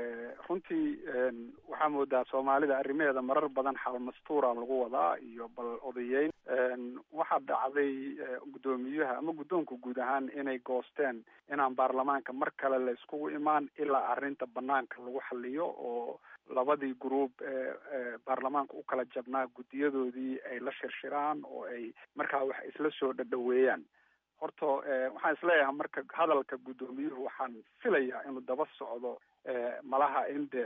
Speaker 8: runtii waxaa moodaa soomaalida arrimaheeda marar badan xalmastuura lagu wadaa iyo bal odayeyn waxaa dhacday guddoomiyaha ama guddoonka guud ahaan inay goosteen inaan baarlamaanka mar kale la iskugu imaan ilaa arrinta banaanka lagu xaliyo oo labadii group ee baarlamaanka u kala jabnaa guddiyadoodii ay la shirshiraan oo ay markaa wax isla soo dhadhaweeyaan horta waxaan isleeyahay marka hadalka guddoomiyuhu waxaan filayaa inuu daba socdo malaha in de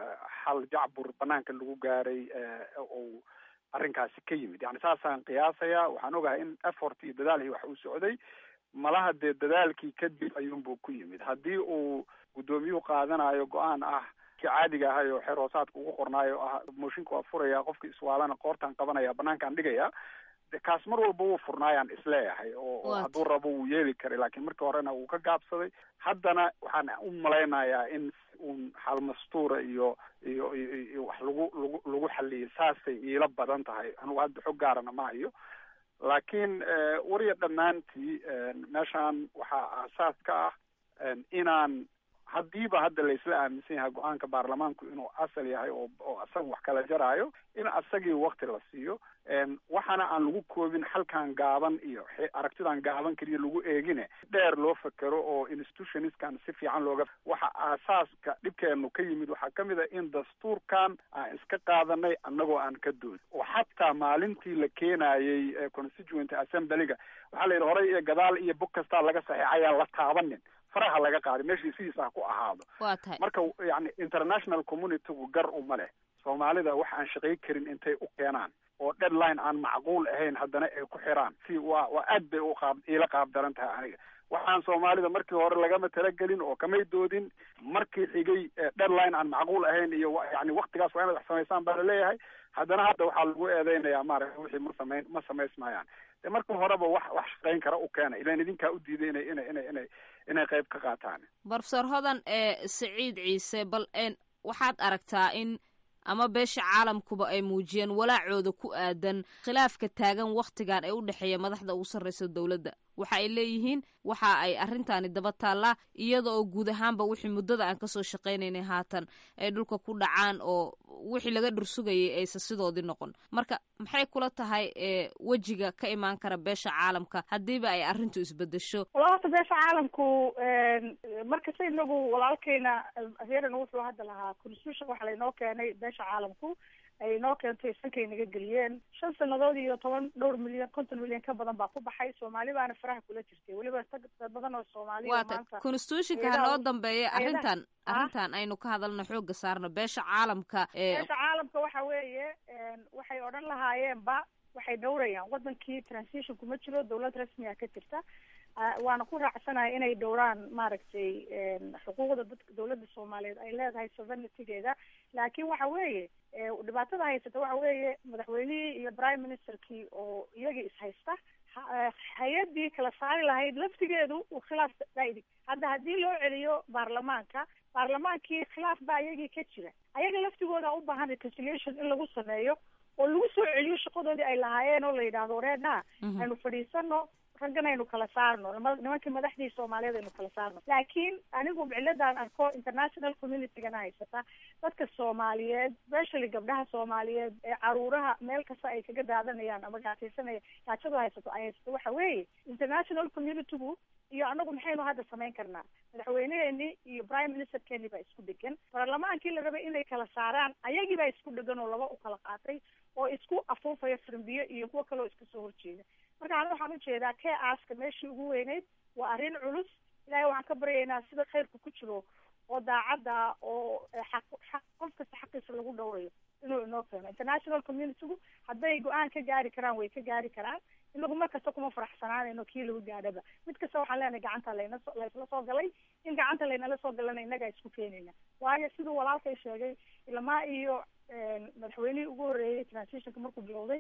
Speaker 8: xal jacbur banaanka lagu gaaray ou arrinkaasi ka yimid yani saasaan qiyaasayaa waxaan ogahay in effort iyo dadaal iyo wax uu socday malaha dee dadaalkii kadib ayuunbuu ku yimid haddii uu guddoomiyuhu qaadanayo go-aan ah kii caadiga ahay oo xeer hoosaadka ugu qornaayo ah mooshinka waa furaya qofkii iswaalana qoortaan qabanaya banaankaan dhigaya de kaas mar walba wuu furnaayaan isleeyahay oo hadduu rabo wuu yeeli karay laakiin markii horena wuu ka gaabsaday haddana waxaan u malaynayaa in uun xalmastuura iyo iyo iyo wax lagu lagu lagu xaliyay saasay iila badan tahay anugu hadda xog gaarana ma hayo laakiin wariya dhammaantii meeshaan waxaa aasaas ka ah inaan haddiiba hadda laisla aaminsan yahay go-aanka baarlamaanku inuu asal yahay oo oo asaga wax kala jaraayo in asagii wakti la siiyo waxaana aan lagu koobin halkan gaaban iyo aragtidan gaaban keliya lagu eegine dheer loo fekero oo institutioniskan si fiican looga waxa aasaaska dhibkeenu ka yimid waxaa kamid a in dastuurkan aan iska qaadanay annagoo aan ka doodin oo xataa maalintii la keenayey constituent assemblyga waxaa la yidhi horay iyo gadaal iyo bog kastaa laga saxeexayaan la taabanin faraha laga qaaday meeshii sidiisa ha ku ahaado
Speaker 2: waa tahay
Speaker 8: marka yani international communitygu gar uma leh soomaalida wax aan shaqay karin intay u keenaan oo deadline aan macquul ahayn haddana ay ku xiraan si waa waa aad bay uqaab iila qaab daran tahay aniga waxaan soomaalida markii hore lagama talagelin oo kamay doodin markii xigay deadline aan macquul ahayn iyo yani waktigaas waa inaad wax samaysaan baa laleeyahay haddana hadda waxaa lagu eedeynayaa maaragta wixii ma samayn ma samaysmayaan de marka horeba wax wax shaqayn kara u keena ilan idinkaa u diiday inay inay inay inay inay qayb ka qaataan
Speaker 2: brofesor hodan ee saciid ciise bal waxaad aragtaa in ama beesha caalamkuba ay muujiyeen walaacooda ku aadan khilaafka taagan wakhtigan ee u dhexeeya madaxda ugu sarreysa dowladda waxa ay leeyihiin waxa ay arrintaani daba taallaa iyada oo guud ahaanba wixii muddada aan kasoo shaqaynaynay haatan ay dhulka ku dhacaan oo wixii laga dhursugayay aysan sidoodii noqon marka maxay kula tahay wejiga ka imaan kara beesha caalamka haddiiba ay arrintu isbedesho
Speaker 3: wala horta beesha caalamku markasta inagu walaalkeyna adeerana wuxuu hadda lahaa constitution waxaa laynoo keenay beesha caalamku ay inoo keentay sankay naga geliyeen shan sanadood iyo toban dhowr milyan konton milyan ka badan baa ku baxay soomaali baana faraha kula jirtay weliba dad badan oo soomaaliya
Speaker 2: waata constitutionka ha noo dambeeya arrintan arrintan aynu ka hadalno xooga saarno beesha caalamka
Speaker 3: beesha caalamka waxa weeye waxay odhan lahaayeenba waxay dhowrayaan wadankii transition kuma jiro dawlad rasmiga ka jirta waana ku raacsanahay inay dhowraan maaragtay xuquuqda dadka dawladda soomaaliyeed ay leedahay sovereigntygeeda laakiin waxa weeye dhibaatada haysata waxa weeye madaxweynihii iyo prime ministerkii oo iyagii ishaysta hay-adii kala saari lahayd laftigeedu uu khilaaf daaidi hadda haddii loo celiyo baarlamaanka baarlamaankii khilaaf baa iyagii ka jira ayaga laftigooda u baahan reconciliation in lagu sameeyo oo lagu soo celiyo shaqadoodii ay lahaayeen oo la yidhaahdo reedha aynu fadhiisano raggan aynu kala saarno nimankii madaxdii soomaaliyeed aynu kala saarno laakiin anigu ciladaan arko international communitygana haysata dadka soomaaliyeed especially gabdhaha soomaaliyeed ee caruuraha meel kasta ay kaga daadanayaan ama gaataysanaya gaajadu haysato ay haysato waxa weeye international communitygu iyo anagu maxaynu hadda samayn karnaa madaxweyneheeni iyo prime ministerkeeni baa isku dhegan baarlamaankii la rabay inay kala saaraan ayagii baa isku dhegan oo laba u kala qaatay oo isku afuufaya frimbiyo iyo kuwo kaleoo iska soo horjeeda marka ani waxaan ujeedaa kee aaska meeshii ugu weyneyd waa arrin culus ilaahay waxaan ka baryaynaa sida khayrka ku jiro oo daacadda oo xaq xaq qof kasta xaqiisa lagu dhowrayo inuu inoo keeno international communitygu hadday go-aan ka gaari karaan way ka gaari karaan inagu mar kasta kuma faraxsanaanayno kii lagu gaadhaba mid kasta waxaan leenahay gacanta layna so laysla soo galay in gacanta laynala soo galana innagaa isku keenayna waayo siduu walaalkay sheegay ilamaa iyo madaxweynihii ugu horreeyey transitionka markuu bilowday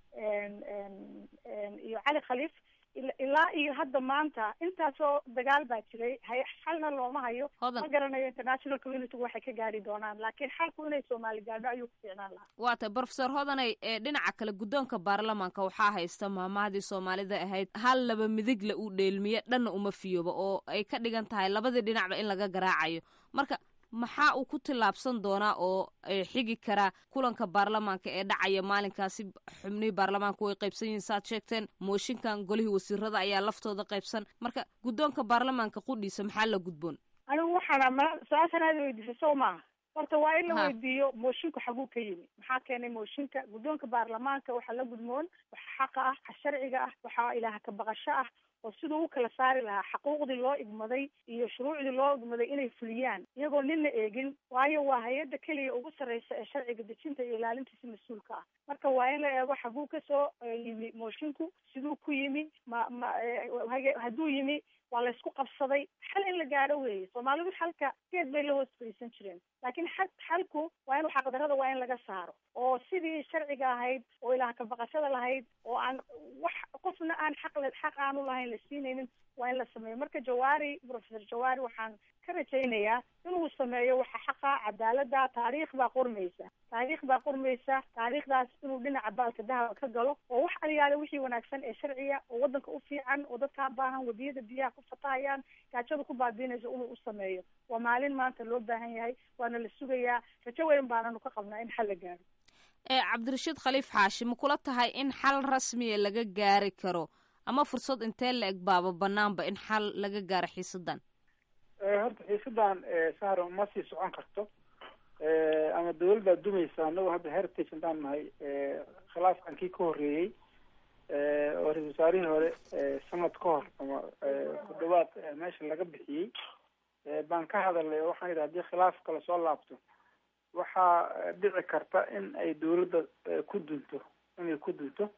Speaker 3: iyo cali khaliif ilaa iyo hadda maanta intaasoo dagaal baa jiray hay xalna looma hayo ma garanayo international communitygu waxay ka gaari doonaan laakiin xalku inay soomaali gaadho ayuu ku fiicnaan lahaa
Speaker 2: waa tay brofesor hodanay ee dhinaca kale guddoonka baarlamaanka waxaa haysta maamahdii soomaalida ahayd hal laba midigle uu dheelmiye dhanna uma fiyooba oo ay ka dhigan tahay labadii dhinacba in laga garaacayo marka maxaa uu ku tillaabsan doonaa oo xigi karaa kulanka baarlamaanka ee dhacaya maalinkaasi xubnihii baarlamaanka way qaybsan yihiin saaad sheegteen mooshinkan golihii wasiirada ayaa laftooda qaybsan marka guddoonka baarlamaanka qudhiisa maxaa la gudboon
Speaker 3: anigu waxaana ma su-aashan aada weydiisay soo maaha horta waa in la weydiiyo moosinku xaguu ka yimi maxaa keenay mooshinka guddoonka baarlamaanka waxaa la gudmoon waxa xaqa ah waxa sharciga ah waxaa ilaaha ka baqasho ah oo siduu u kala saari lahaa xaquuqdii loo igmaday iyo shuruucdii loo igmaday inay fuliyaan iyagoo ninna eegin waayo waa hay-adda keliya ugu sarreysa ee sharciga dejinta iyo ilaalintiisa mas-uulka ah marka waa in la eego xaguu kasoo yimi moshinku siduu ku yimi ma ma hadduu yimi waa laysku qabsaday xal in la gaadho weeye soomaalidu xalka geed bay la hoos fadhiisan jireen laakiin xa xalku waa inu xaqdarada waa in laga saaro oo sidii sharciga ahayd oo ilaah ka baqashada lahayd oo aan wax qofna aan xaq le xaq aanu lahayn la siinaynin waa in la sameeyo marka jawaari professor jawaari waxaan ka rajaynayaa inuu sameeyo waxa xaqa cadaalada taariikh baa qormaysa taariikh baa qormaysa taariikhdaas inuu dhinaca baalka dahaba ka galo oo wax aliyaale wixii wanaagsan ee sharciya oo wadanka u fiican oo dadkaa baahan wadiyada biyaha ku fatahayaan gaajada ku baabiinaysa inuu u sameeyo waa maalin maanta loo baahan yahay waana la sugayaa rajo weyn baananu ka qabnaa in xal la gaaro
Speaker 2: ee cabdirashiid khaliif xaashi ma kula tahay in xal rasmiya laga gaari karo ama fursad intee la eg baaba banaanba in xal laga gaaro xiisadan
Speaker 9: horta xiisadan sahro ma sii socon karto ama dawladdaa dumaysa anagu hadda heritage haddaan nahay khilaafkan kii ka horreeyey oo ra-isul wasaarihii hore sanad ka hor ama ku dhawaad meesha laga bixiyey baan ka hadalnay oo waxaan yidhi hadii khilaaf kale soo laabto waxaa dhici karta in ay dawladda ku dunto inay ku dunto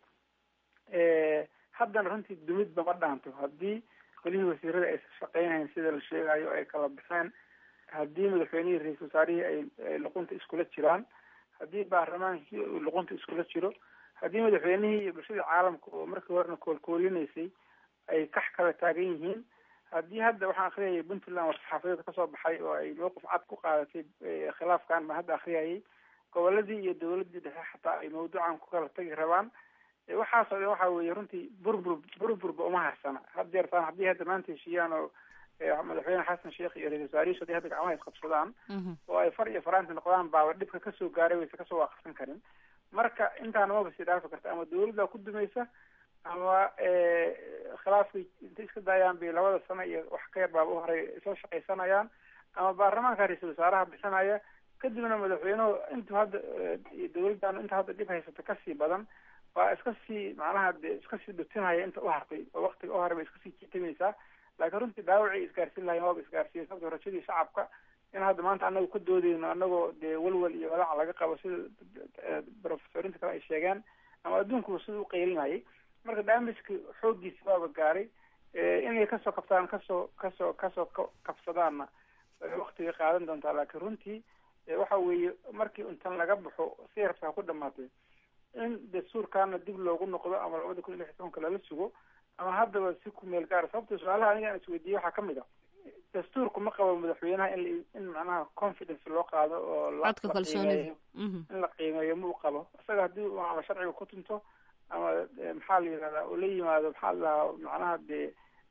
Speaker 9: haddana runtii dumidba ma dhaanto haddii golihii wasiirada aysan shaqeynahayn sida la sheegayo ay kala baxeen haddii madaxweynihii ra-isul wasaarihii ay luqunta iskula jiraan haddii baarlamaankii uu luqunta iskula jiro haddii madaxweynihii iyo bulshadii caalamka oo markii horena koolkoolinaysay ay kax kala taagan yihiin haddii hadda waxaan akriyayay puntland war-saxaafadeed kasoo baxay oo ay mowqif cad ku qaadatay khilaafkan baan hadda akriyayay goboladii iyo dawladii dhexe xataa ay mawduucan ku kala tagi rabaan waxaasoo dhan waxa weeye runtii burbur burburba uma harsana had jeertaan haddii hadda maanta heshiiyaan oo madaxweyne xasan sheekh iyo ra-isul wasaarihiis haddii hadda gacmaha isqabsadaan oo ay far iyo faraanti noqdaan baaba dhibka kasoo gaaray waysa kasoo waaqsan karin marka intaana maba sii dhaafi karta ama dawladdaa ku dumaysa ama khilaafkii intay iska daayaan bay labada sano iyo wax ka yar baaba u horay soo shaqaysanayaan ama baarlamaanka ra-isul wasaaraha bixinaya kadibna madaxweynuhu intuu hadda dawladdan inta hadda dhib haysata kasii badan waa iska sii macnaha de iska sii dhutinaya inta u hartay oo waktiga u haray bay iska sii jitamaysaa laakiin runtii dhaawacii isgaarsiin lahayn waaba isgaarsiiyey sababto rajadii shacabka in hadda maanta anagu ka doodeyno anagoo dee walwal iyo walaac laga qabo sida professorinta kale ay sheegeen ama adduunkuba sida u qaylinayay marka daamiska xooggiisi waaba gaaray inay kasoo kabsadaan kasoo kasoo kasoo kabsadaanna waktigay qaadan doontaa laakiin runtii waxa weeye markii intan laga baxo si rabtaa ku dhamaatay in dastuurkaana dib loogu noqdo ama labada kun iyo lix iyo tobanka lala sugo ama haddaba si ku meel gaara sababta su-aalaha aniga aan isweydiiyey waxaa kamid a dastuurku ma qabo madaxweynaha in in macnaha confidence loo qaado oo
Speaker 2: codka kalsoonida
Speaker 9: in la qiimeeyo ma u qabo isaga haddii ama sharciga ku tunto ama maxaa la yidhahdaa oo la yimaado maxaa la dhahaa macnaha dee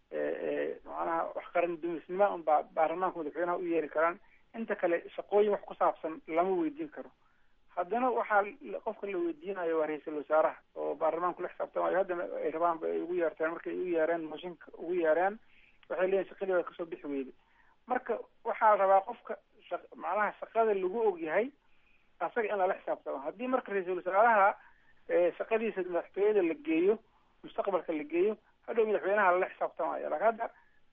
Speaker 9: macnaha wax qaran dumisnima un baa baarlamaanka madaxweynaha u yeeri karaan inta kale shaqooyin wax ku saabsan lama weydiin karo haddana waxaa qofka la weydiinayo waa ra-iisul wasaaraha oo baarlamaanku la xisaabtamayo haddana ay rabaan ba ay ugu yeerteen markay ugu yeereen mooshinka ugu yeereen waxay leeyihin shaqadii waa kasoo bixi weyday marka waxaa la rabaa qofka sha macnaha shaqada lagu ogyahay asaga in lala xisaabtamo haddii marka ra-iisul wasaaraha shaqadiisa madaxtooyada la geeyo mustaqbalka la geeyo hadhow madaxweynaha lala xisaabtamayo laakin hadda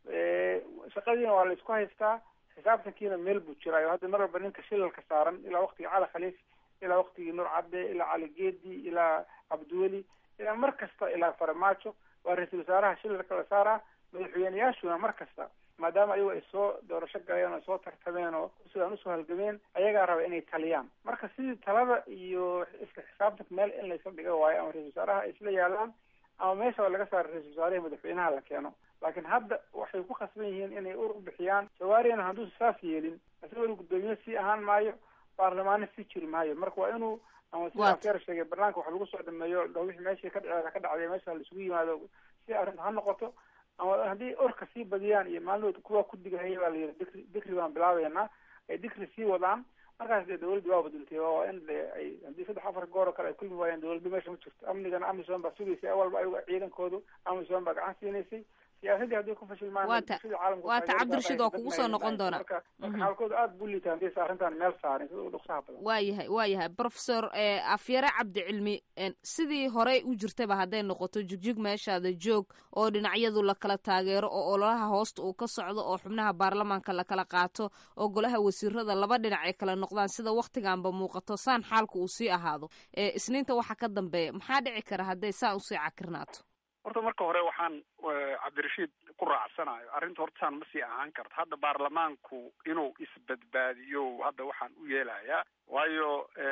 Speaker 9: shaqadiina waa la isku haystaa xisaabtankiina meel buu jiraayo hadda mar walba ninka shilalka saaran ilaa waktigii cali khaliif ilaa waktigii nuur cadde ilaa cali geedi ilaa cabdiweli ilaa mar kasta ilaa farmaajo waa ra-iisul wasaaraha shilalka la saaraa madaxweyneyaashuna mar kasta maadaama ayagu ay soo doorasho galeen oo soo tartameen oo sidaan usoo halgameen ayagaa raba inay taliyaan marka sidii talada iyo isla xisaabtanka meel in laysla dhiga waayo ama ra-isul wasaaraha ay isla yaalaan ama meesha laga saaro ra-isul wasaarahi madaxweynaha la keeno laakiin hadda waxay ku khasban yihiin inay ur u bixiyaan jawaarina hadduusa saas yeelin isagoo guddoomiye sii ahaan maayo baarlamaano sii jiri maayo marka waa inuu ama sida afyar sheegay barnaamijka wax lagu soo dhameeyo dho wixii meeshii ka dhacee ka dhacday meesha laisugu yimaado si arrinta ha noqoto ama haddii orka sii badiyaan iyo maalinood kuwa ku digahaya baa layidhi dikri dikri baan bilaabeynaa ay dikri sii wadaan markaas dee dawladda waa badultay waa in de ay haddii saddex afar goor oo kale ay kulmi waayeen dawladda meesha ma jirto amnigana amisom baa sugaysay awalba ayaga ciidankoodu amisom baa gacan siinaysay siyaasadii haddii ku fashilmaan
Speaker 2: waata waata cabdirashiid waa kugu soo noqon doonaa
Speaker 9: marka marka xaalkooda aada buu liitaa haddii sa arrintan meel saarin sida u dhuksaha badan
Speaker 2: waayahay waayahay professor afyare cabdicilmi sidii horey u jirtaba hadday noqoto jigjig meeshaada joog oo dhinacyadu lakala taageero oo ololaha hoosta uu ka socdo oo xubnaha baarlamaanka lakala qaato oo golaha wasiirada laba dhinac ay kala noqdaan sida waktiganba muuqato saan xaalka uu sii ahaado isniinta waxa ka dambeeya maxaa dhici kara hadday saan usii cakirnaato
Speaker 8: horta marka hore waxaan cabdirashiid ku raacsanayo arrinta horta saan ma sii ahaan karto hadda baarlamaanku inuu isbadbaadiyo hadda waxaan u yeelayaa waayo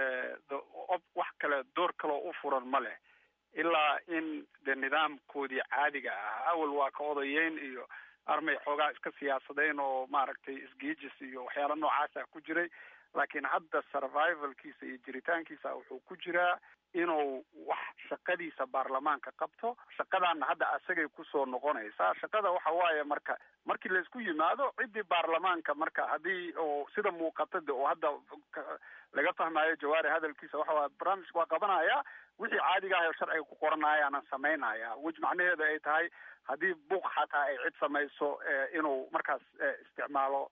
Speaker 8: wax kale door kaloo u furan ma leh ilaa in de nidaamkoodii caadiga ah awal waa ka odayeyn iyo armay xoogaa iska siyaasadeyn oo maaragtay isgiijis iyo waxyaala noocaasa ku jiray laakiin hadda survivalkiisa iyo jiritaankiisa wuxuu ku jiraa inuu wax shaqadiisa baarlamaanka qabto shaqadaana hadda asagay kusoo noqonaysaa shaqada waxa waaye marka markii laysku yimaado ciddii baarlamaanka marka haddii oo sida muuqata de oo hadda laga fahmayo jawaari hadalkiisa waxa waye barnaamijka waa qabanaya wixii caadiga ah oo sharciga ku qoranayaanan samaynaya wej macnaheeda ay tahay haddii buuq xataa ay cid samayso inuu markaas isticmaalo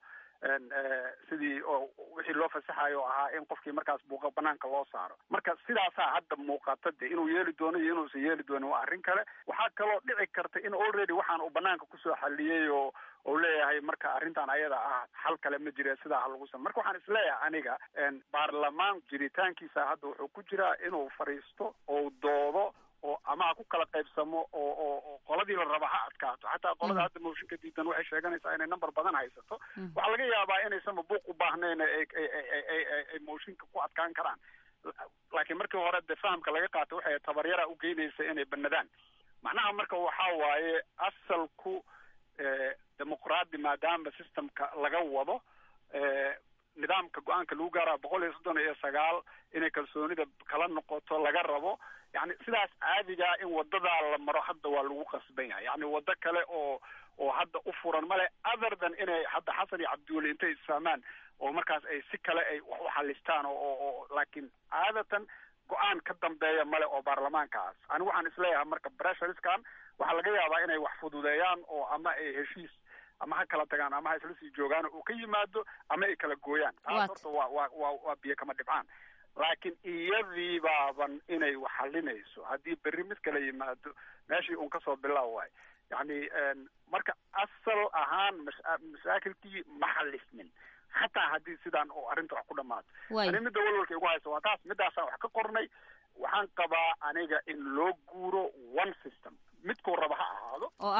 Speaker 8: sidii oo wixii loo fasaxayo oo ahaa in qofkii markaas buuqa banaanka loo saaro marka sidaasaa hadda muuqata de inuu yeeli doono iyo inuusan yeeli doonin waa arrin kale waxaa kaloo dhici karta in already waxaan uu banaanka kusoo xaliyey oo ou leeyahay marka arrintan ayada ah xal kale ma jire sidaa ha lagu sam marka waxaan isleeyahay aniga baarlamaan jiritaankiisa hadda wuxuu ku jiraa inuu fadhiisto ou doodo oo ama ha ku kala qaybsamo oo oo oo qoladii la raba ha adkaato xataa qolada hadda mooshinka diidan waxay sheeganaysaa inay number badan haysato waxaa laga yaabaa inaysanba buuq u baahnayn ay ay mooshinka ku adkaan karaan laakiin markii hore de fahamka laga qaato waxay tabaryara u geynaysa inay banadaan macnaha marka waxaa waaye asalku dimuqraadi maadaama systemka laga wado nidaamka go-aanka lagu gaara boqol iyo soddon iyo sagaal inay kalsoonida kala noqoto laga rabo yani sidaas caadigaa in wadadaa la maro hadda waa lagu qasban yahay yani wado kale oo oo hadda u furan male other than inay hadda xasan iyo cabdiweli intay isfahmaan oo markaas ay si kale ay wax u xalistaan oo oo laakiin caadatan go-aan ka dambeeya male oo baarlamaankaas anigu waxaan isleeyahay marka bressuriskan waxaa laga yaabaa inay wax fududeeyaan oo ama ay heshiis ama ha kala tagaan ama ha isla sii joogaan uu ka yimaado ama ay kala gooyaan taas horta waa waa waa waa biyo kama dhibcaan laakiin iyadii baaban inay wax xalinayso haddii berri mid kala yimaado meeshii un kasoo bilaaw waay yani marka asal ahaan mas- masaakilkii ma xalismin xataa haddii sidaan oo arrinta wax ku dhamaato ani midda walwalka igu haysa waa taas midaasaan wax ka qornay waxaan qabaa aniga in loo guuro one system midkuu raba ha ahaado
Speaker 2: oo ah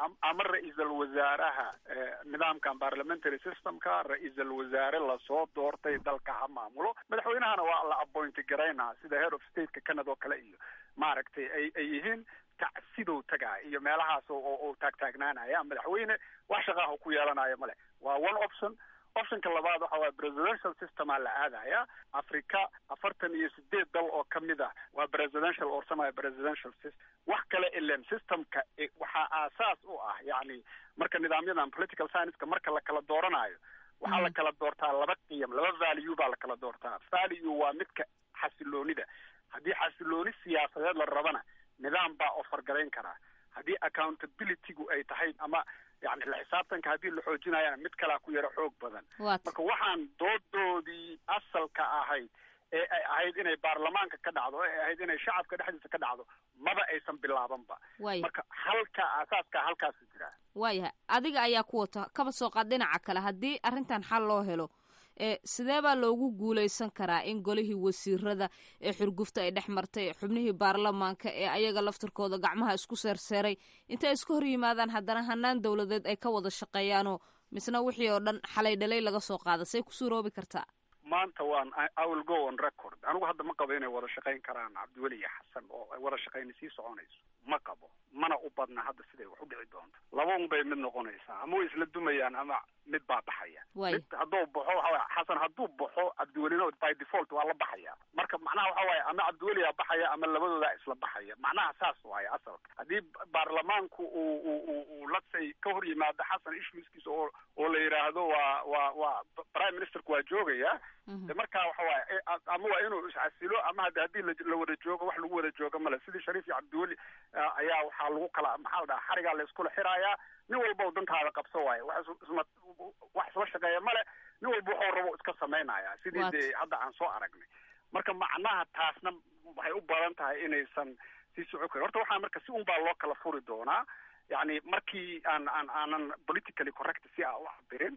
Speaker 8: ama ra-iisal wasaaraha nidaamkan parliamentary systemka ra-iisal wasaare lasoo doortay dalka ha maamulo madaxweynahana waa la appointi garaynaa sida head of stateka canada oo kale iyo maaragtay ay ay yihiin tacsidow tagaa iyo meelahaas oo taagtaagnaanaya madaxweyne wax shaqaaha ku yeelanayo male waa one option optionka labaad waxa waye presidential systemaa la aadaya africa afartan iyo sideed dal oo kamid ah waa presidential or semi presidential system wax kale ilen systemka waxaa aasaas u ah yani marka nidaamyadan political scienceka marka la kala dooranayo waxaa la kala doortaa laba qiyam laba value baa la kala doortaa value waa midka xasiloonida haddii xasilooni siyaasadeed la rabana nidaam baa ofargarayn karaa haddii accountabilitygu ay tahay ama yani la xisaabtanka haddii la xoojinayana mid kalaa ku yaro xoog badan marka waxaan doodoodii asalka ahayd ee ay ahayd inay baarlamaanka ka dhacdo ee ahayd inay shacabka dhexdiisa ka dhacdo maba aysan bilaabanba marka halka aasaaska halkaasu jiraa
Speaker 2: waayahay adiga ayaa ku wata kaba soo qaad dhinaca kale haddii arrintan xal loo helo ee sidee baa loogu guulaysan karaa in golihii wasiirada ee xurgufta ay dhex martay xubnihii baarlamaanka ee ayaga laftirkooda gacmaha isku seerseeray intay iska hor yimaadaan haddana hanaan dowladeed ay ka wada shaqeeyaanoo misna wixii oo dhan xalay dhalay laga soo qaada say ku suuroobi kartaa
Speaker 8: maanta waan i will go on record anigu hadda ma qabo inay wada shaqayn karaan cabdiweli iyo xasan oo ay wada shaqayni sii soconayso ma qabo mana u badna hadda siday wax u dhici doonto laba un bay mid noqonaysaa ama way isla dumayaan ama mid baa baxaya mid hadduu baxo waxa waye xasan hadduu baxo cabdiwelina by default waa la baxaya marka macnaha waxa waaye ama cabdiweliyaa baxaya ama labadoodaa isla baxaya macnaha saas waaye asalka haddii baarlamaanku uu uu uu latsay ka hor yimaado xasan issueskiisa oo oo la yidhaahdo waa waa waa prime ministerku waa joogaya de markaa waxa waaye ama waa inuu iscasilo ama hada haddii la wada joogo wax lagu wada joogo male sidii shariif iyo cabdiweli ayaa waxaa lagu kala maxaa la dhaha xarigaa la iskula xiraayaa nin walba u dantaada qabso waaye wax isma wax isla shaqeeya male nin walba waxuu rabo iska samaynaya sidii dee hadda aan soo aragnay marka macnaha taasna waxay u badan tahay inaysan sii soco karin horta waxaa marka si un baa loo kala furi doonaa yani markii aan aan aanan politically correct si a u cabirin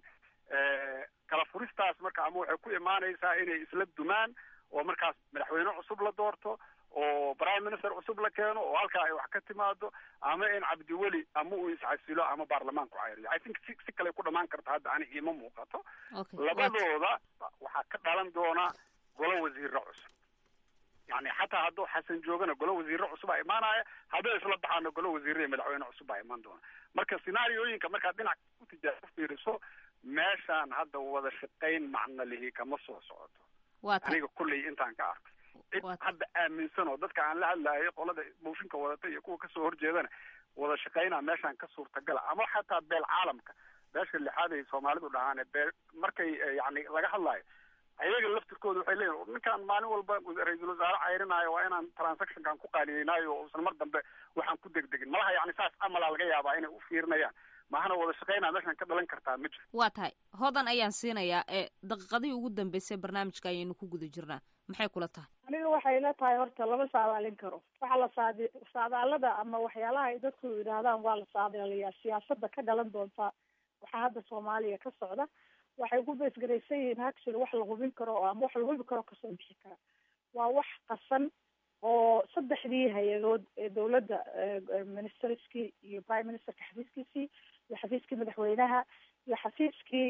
Speaker 8: kala furistaas marka ama waxay ku imaanaysaa inay isla dumaan oo markaas madaxweyne cusub la doorto oo prime minister cusub la keeno oo halkaa ay wax ka timaado ama in cabdiweli ama uu iscasilo ama baarlamaanku cayriyo i think si si kale ku dhamaan karto hadda ani iima muuqato labadooda waxaa ka dhalan doona golo wasiiro cusub yani xataa hadduu xasan joogana golo wasiiro cusub aa imaanaya hadday isla baxaana golo wasiiro iyo madaxweyne cusub baa imaan doona marka scenaariyooyinka markaad dhinac ku tijaa ku fiiriso meeshaan hadda wada shaqayn macno lihi kama soo socoto aniga kulley intaan ka arkay cid hadda aaminsan oo dadka aan la hadlaayay qolada mooshinka wadata iyo kuwa kasoo horjeedana wada shaqaynaa meeshaan ka suurtagala ama xataa beel caalamka beesha lixaad ay soomaalidu dhahaan bee markay yani laga hadlaayo ayaga laftirkooda waxay leeyihin ninkaan maalin walba ra-iisul wasaare cayrinaayo waa inaan transactionkan ku qaaliyeynaayo oo usan mar dambe waxaan ku degdegin malaha yani saas amalaa laga yaabaa inay u fiirinayaan mahana wada shaqaynaa meeshaan ka dhalan kartaa ma jiro
Speaker 2: waa tahay hodan ayaan siinayaa ee daqiiqadihii ugu dambeysay barnaamijka ayaynu ku guda jirnaa maxay kula tahay
Speaker 3: aniga waxay la tahay horta lama saadaalin karo waxaa la saadi saadaalada ama waxyaalaha ay dadku yidhaahdaan waa la saadaalayaa siyaasada ka dhalan doonta waxaa hadda soomaaliya ka socda waxay ku beesgaraysan yihiin actually wax la hubin karo oo ama wax la hubi karo kasoo bixi kara waa wax qasan oo saddexdii hay-adood ee dawladda ministerskii iyo prime ministerka xafiiskiisii iyo xafiiskii madaxweynaha iyo xafiiskii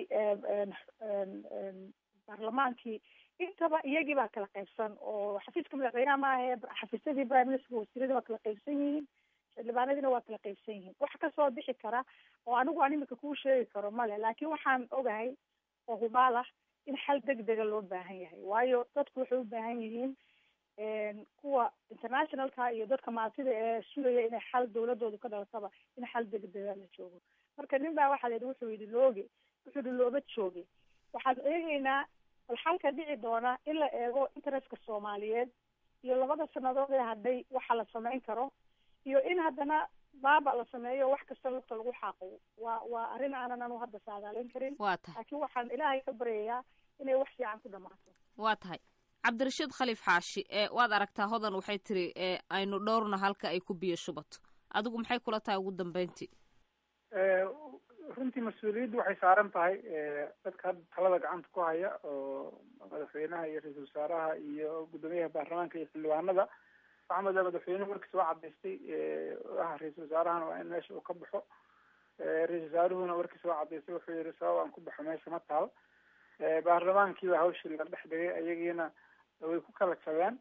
Speaker 3: baarlamaankii intaba iyagii baa kala qaybsan oo xafiiska madaxweynaha maahae xafiisyadii prime ministerka wasiiradii waa kala qaybsan yihiin xildhibaanadiina waa kala qaybsan yihiin wax kasoo bixi kara oo anigu aan imika kuu sheegi karo male laakiin waxaan ogahay oo hubaal ah in xal degdega loo baahan yahay waayo dadku waxay u baahan yihiin kuwa internationalka iyo dadka maatida ee sugaya inay xal dawladooda ka dhalataba in xal degdega la joogo marka nin baa waxaa la yidhi wuxuu yidhi looge wuxuu yidhi looba jooge waxaan eegeynaa bal xalka dhici doona in la eego interestka soomaaliyeed iyo labada sanadood ee hadhay waxa la samayn karo iyo in haddana baaba la sameeyo wax kasta lugta lagu xaaqo waa waa arrin aanan anu hadda saadaalin karin
Speaker 2: waa tahay
Speaker 3: laakiin waxaan ilaahay ka baryayaa inay wax fiican ku dhamaato
Speaker 2: waa tahay cabdirashiid khaliif xaashi ee waad aragtaa hodan waxay tiri ee aynu dhowrna halka ay ku biyo shubato adigu maxay kula tahay ugu dambeyntii
Speaker 9: runtii mas-uuliyaddu waxay saaran tahay dadka hadda talada gacanta ku haya oo madaxweynaha iyo ra-iisul wasaaraha iyo guddoomiyaha baarlamaanka iyo xildhibaanada waxaa moodaa madaxweynuhu markiis waa cadaystay ah ra-iisul wasaarahana waa in meesha uu ka baxo ra-isul wasaaruhuna warkiisa waa cadaysay wuxuu yihi sabab aan ku baxo meesha ma taal baarlamaankiiba hawshii la dhex dhigay ayagiina way ku kala jabeen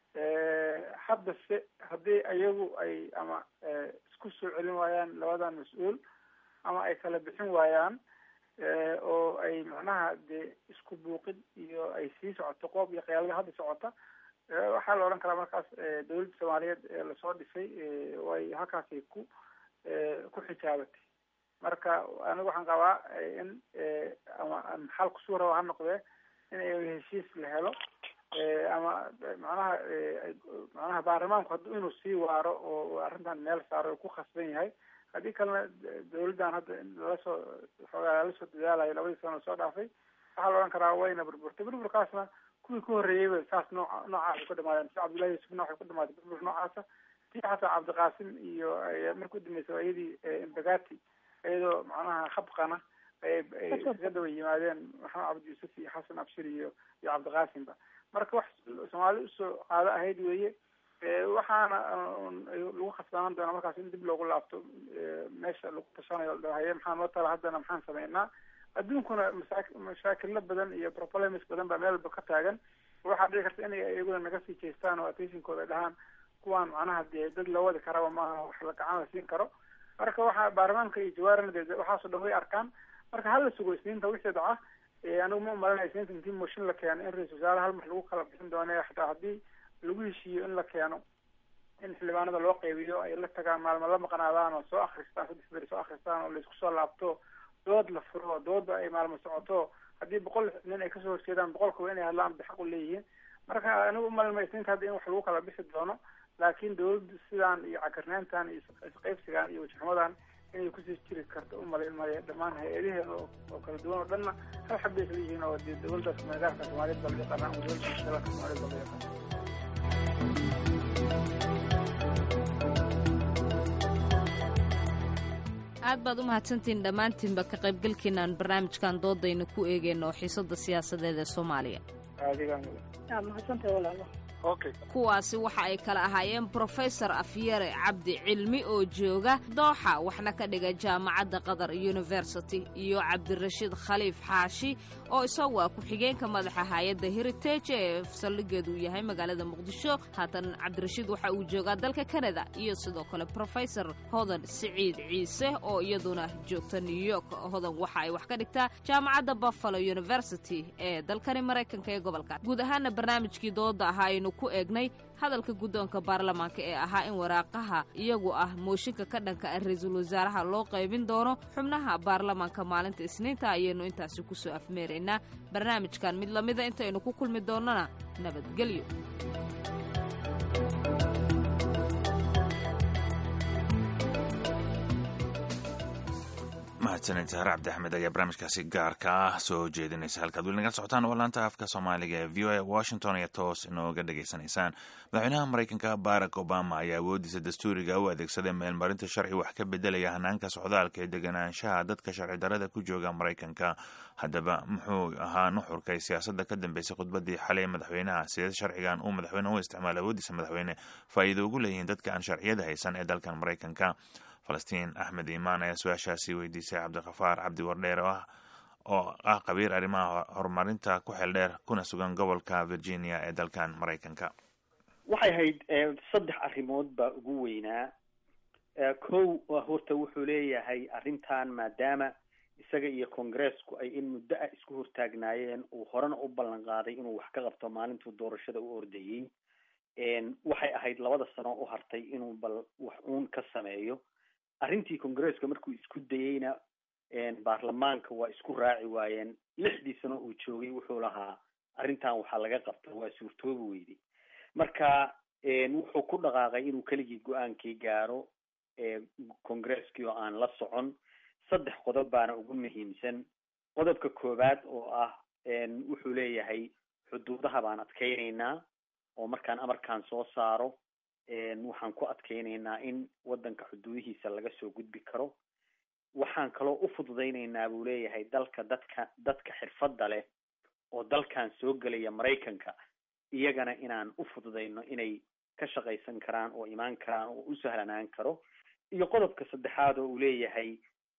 Speaker 9: hadda se haddii ayagu ay ama isku soo celin waayaan labadan mas-uul ama ay kala bixin waayaan oo ay macnaha dee isku buuqid iyo ay sii socoto qoob iyo khiyaalada hadda socota waxaa la odhan karaa markaas dawladda soomaaliyeed ee lasoo dhisay way halkaasay ku ku xijaabatay marka anigu waxaan qabaa in ama xal kusuu raba ha noqdee in heshiis la helo ama macnaha macnaha baarlamaanku haddu inuu sii waaro oo arrintan meel saaro ku khasban yahay haddii kalena dawladdan hadda lalasoo xoogaa lalasoo dadaalayo labadii sano lasoo dhaafay waxaa la odhan karaa wayna burburtay burburkaasna kuwii ku horreeyeyba saas noo noocaas ku dhamaadeen si cabdullahi yuusufna waxay ku dhamaatay burbur noocaasa tii xataa cabdiqaasim iyo markii udambeysay iyadii imbagati iyadoo macnaha khabqana ay iskaga daba yimaadeen maxamed cabdi yuusuf iyo xasan abshir iyo iyo cabdiqaasimba marka wax soomaali usoo qaado ahayd weeye waxaana lagu khasbanaan doonaa markaas in dib loogu laabto meesha lagu tashanayo haye maxaa noo tala haddana maxaan sameynaa adduunkuna masa mashaakilo badan iyo problems badan baa meel walba ka taagan waxaa dhici karta inay iyaguna naga sii jeestaan oo attentionkooda dhahaan kuwaan macnaha dee dad loo wadi karaba maaha wax la gacan la siin karo marka waxaa baarlamaanka iyo jawaarina de waxaasoo dhan way arkaan marka hala sugo isniinta wixii dhaca anigu ma umalanaya isniinta intii mooshin la keeno in ra-isul wasaare hal mar lagu kala bixin doono xataa haddii lagu heshiiyo in la keeno in xildhibaanada loo qeybiyo ay la tagaan maalmo la maqnaadaan oo soo akristaan saddex beri soo akristaan oo laisku soo laabto dood la furo doodba ay maalmo socoto haddii boqol nin ay kasoo horjeedaan boqolkaba inay hadlaan bay xaq u leeyihiin marka anigu umalma isniinta hadda in wax lagu kala bixi doono laakiin dawladdu sidaan iyo cakarnaantan iyo isqeybsigan iyo wajixumadan inay kusii jiri karto umalayn maya dhammaan hay-adaheeda oo kala duwan oo dhanna hal xab bay isla yihiin oo dee dawladdaas magaalka soomaaliyeed baa laga yaqaanaa ama dawladda dalka soomaaliyeed baa laga yaqaana
Speaker 2: aad baad u mahadsantihiin dhammaantiinba ka qaybgalkiinaan barnaamijkan doodayna ku eegeyno oo xiisada siyaasadeed ee soomaaliya kuwaasi waxa ay kala ahaayeen brofesor afyare cabdi cilmi oo jooga dooxa waxna ka dhiga jaamacadda qatar university iyo cabdirashiid khaliif xaashi oo isagu ah ku-xigeenka madaxa hay-adda heritage ee saldhigeedu uu yahay magaalada muqdisho haatan cabdirashiid waxa uu joogaa dalka kanada iyo sidoo kale brofesor hodan siciid ciise oo iyaduna joogta new york hodan waxa ay wax ka dhigtaa jaamacadda buffalo university ee dalkani maraykanka ee gobolka guud ahaana barnaamijkii dooda ahaa aynu ku eegnay hadalka guddoonka baarlamaanka ee ahaa in waraaqaha iyagu ah mooshinka ka dhanka ah ra-iisul wasaaraha loo qaybin doono xubnaha baarlamaanka maalinta isniinta ayaynu intaasi ku soo afmeeraynaa barnaamijkan mid lamida intaynu ku kulmi doonnana nabadgelyo
Speaker 1: mahadsanid sahar cabdi axmed ayaa barnaamijkaasi gaarka ah soo jeedinaysa halkaad weli naga socotaan waa laanta afka soomaaliga ee v o a washington iyo toos inooga dhegaysanaysaan madaxweynaha maraykanka barack obama ayaa awoodiisa dastuuriga u adeegsaday meelmarinta sharci wax ka bedelaya hanaanka socdaalka ee deganaanshaha dadka sharci darada ku jooga maraykanka haddaba muxuu ahaa nuxurkay siyaasadda ka dambeysay khudbadii xalay madaxweynaha sidee sharcigan uu madaxweyne u isticmaala awoodiisa madaxweyne faa'iido ugu leeyihiin dadka aan sharciyada haysan ee dalkan maraykanka falastiin axmed iimaan ayaa su-aashaasi weydiisay cabdikafaar cabdi wardheer oo ah oo ah qabiir arrimaha horumarinta ku xeel dheer kuna sugan gobolka virginia ee dalkan maraykanka
Speaker 10: waxay ahayd saddex arrimood baa ugu weynaa kow horta wuxuu leeyahay arrintan maadaama isaga iyo congressku ay in muddo ah isku hortaagnaayeen uu horena u ballan qaaday inuu wax ka qabto maalintuu doorashada u ordayey waxay ahayd labada sano u hartay inuu bal wax uun ka sameeyo arrintii congresska markuu isku dayeyna baarlamaanka waa isku raaci waayeen lixdii sano uu joogay wuxuu lahaa arrintan waxaa laga qabta waa suurtoobi weyday marka wuxuu ku dhaqaaqay inuu keligii go-aankii gaaro congreskii oo aan la socon saddex qodob baana ugu muhiimsan qodobka koowaad oo ah wuxuu leeyahay xuduudaha baan adkeynaynaa oo markaan amarkaan soo saaro waxaan ku adkeynaynaa in waddanka xuduudihiisa laga soo gudbi karo waxaan kaloo u fududaynaynaa buu leeyahay dalka dadka dadka xirfadda leh oo dalkan soo gelaya maraykanka iyagana inaan u fududayno inay ka shaqaysan karaan oo imaan karaan oo u sahlanaan karo iyo qodobka saddexaad oo uu leeyahay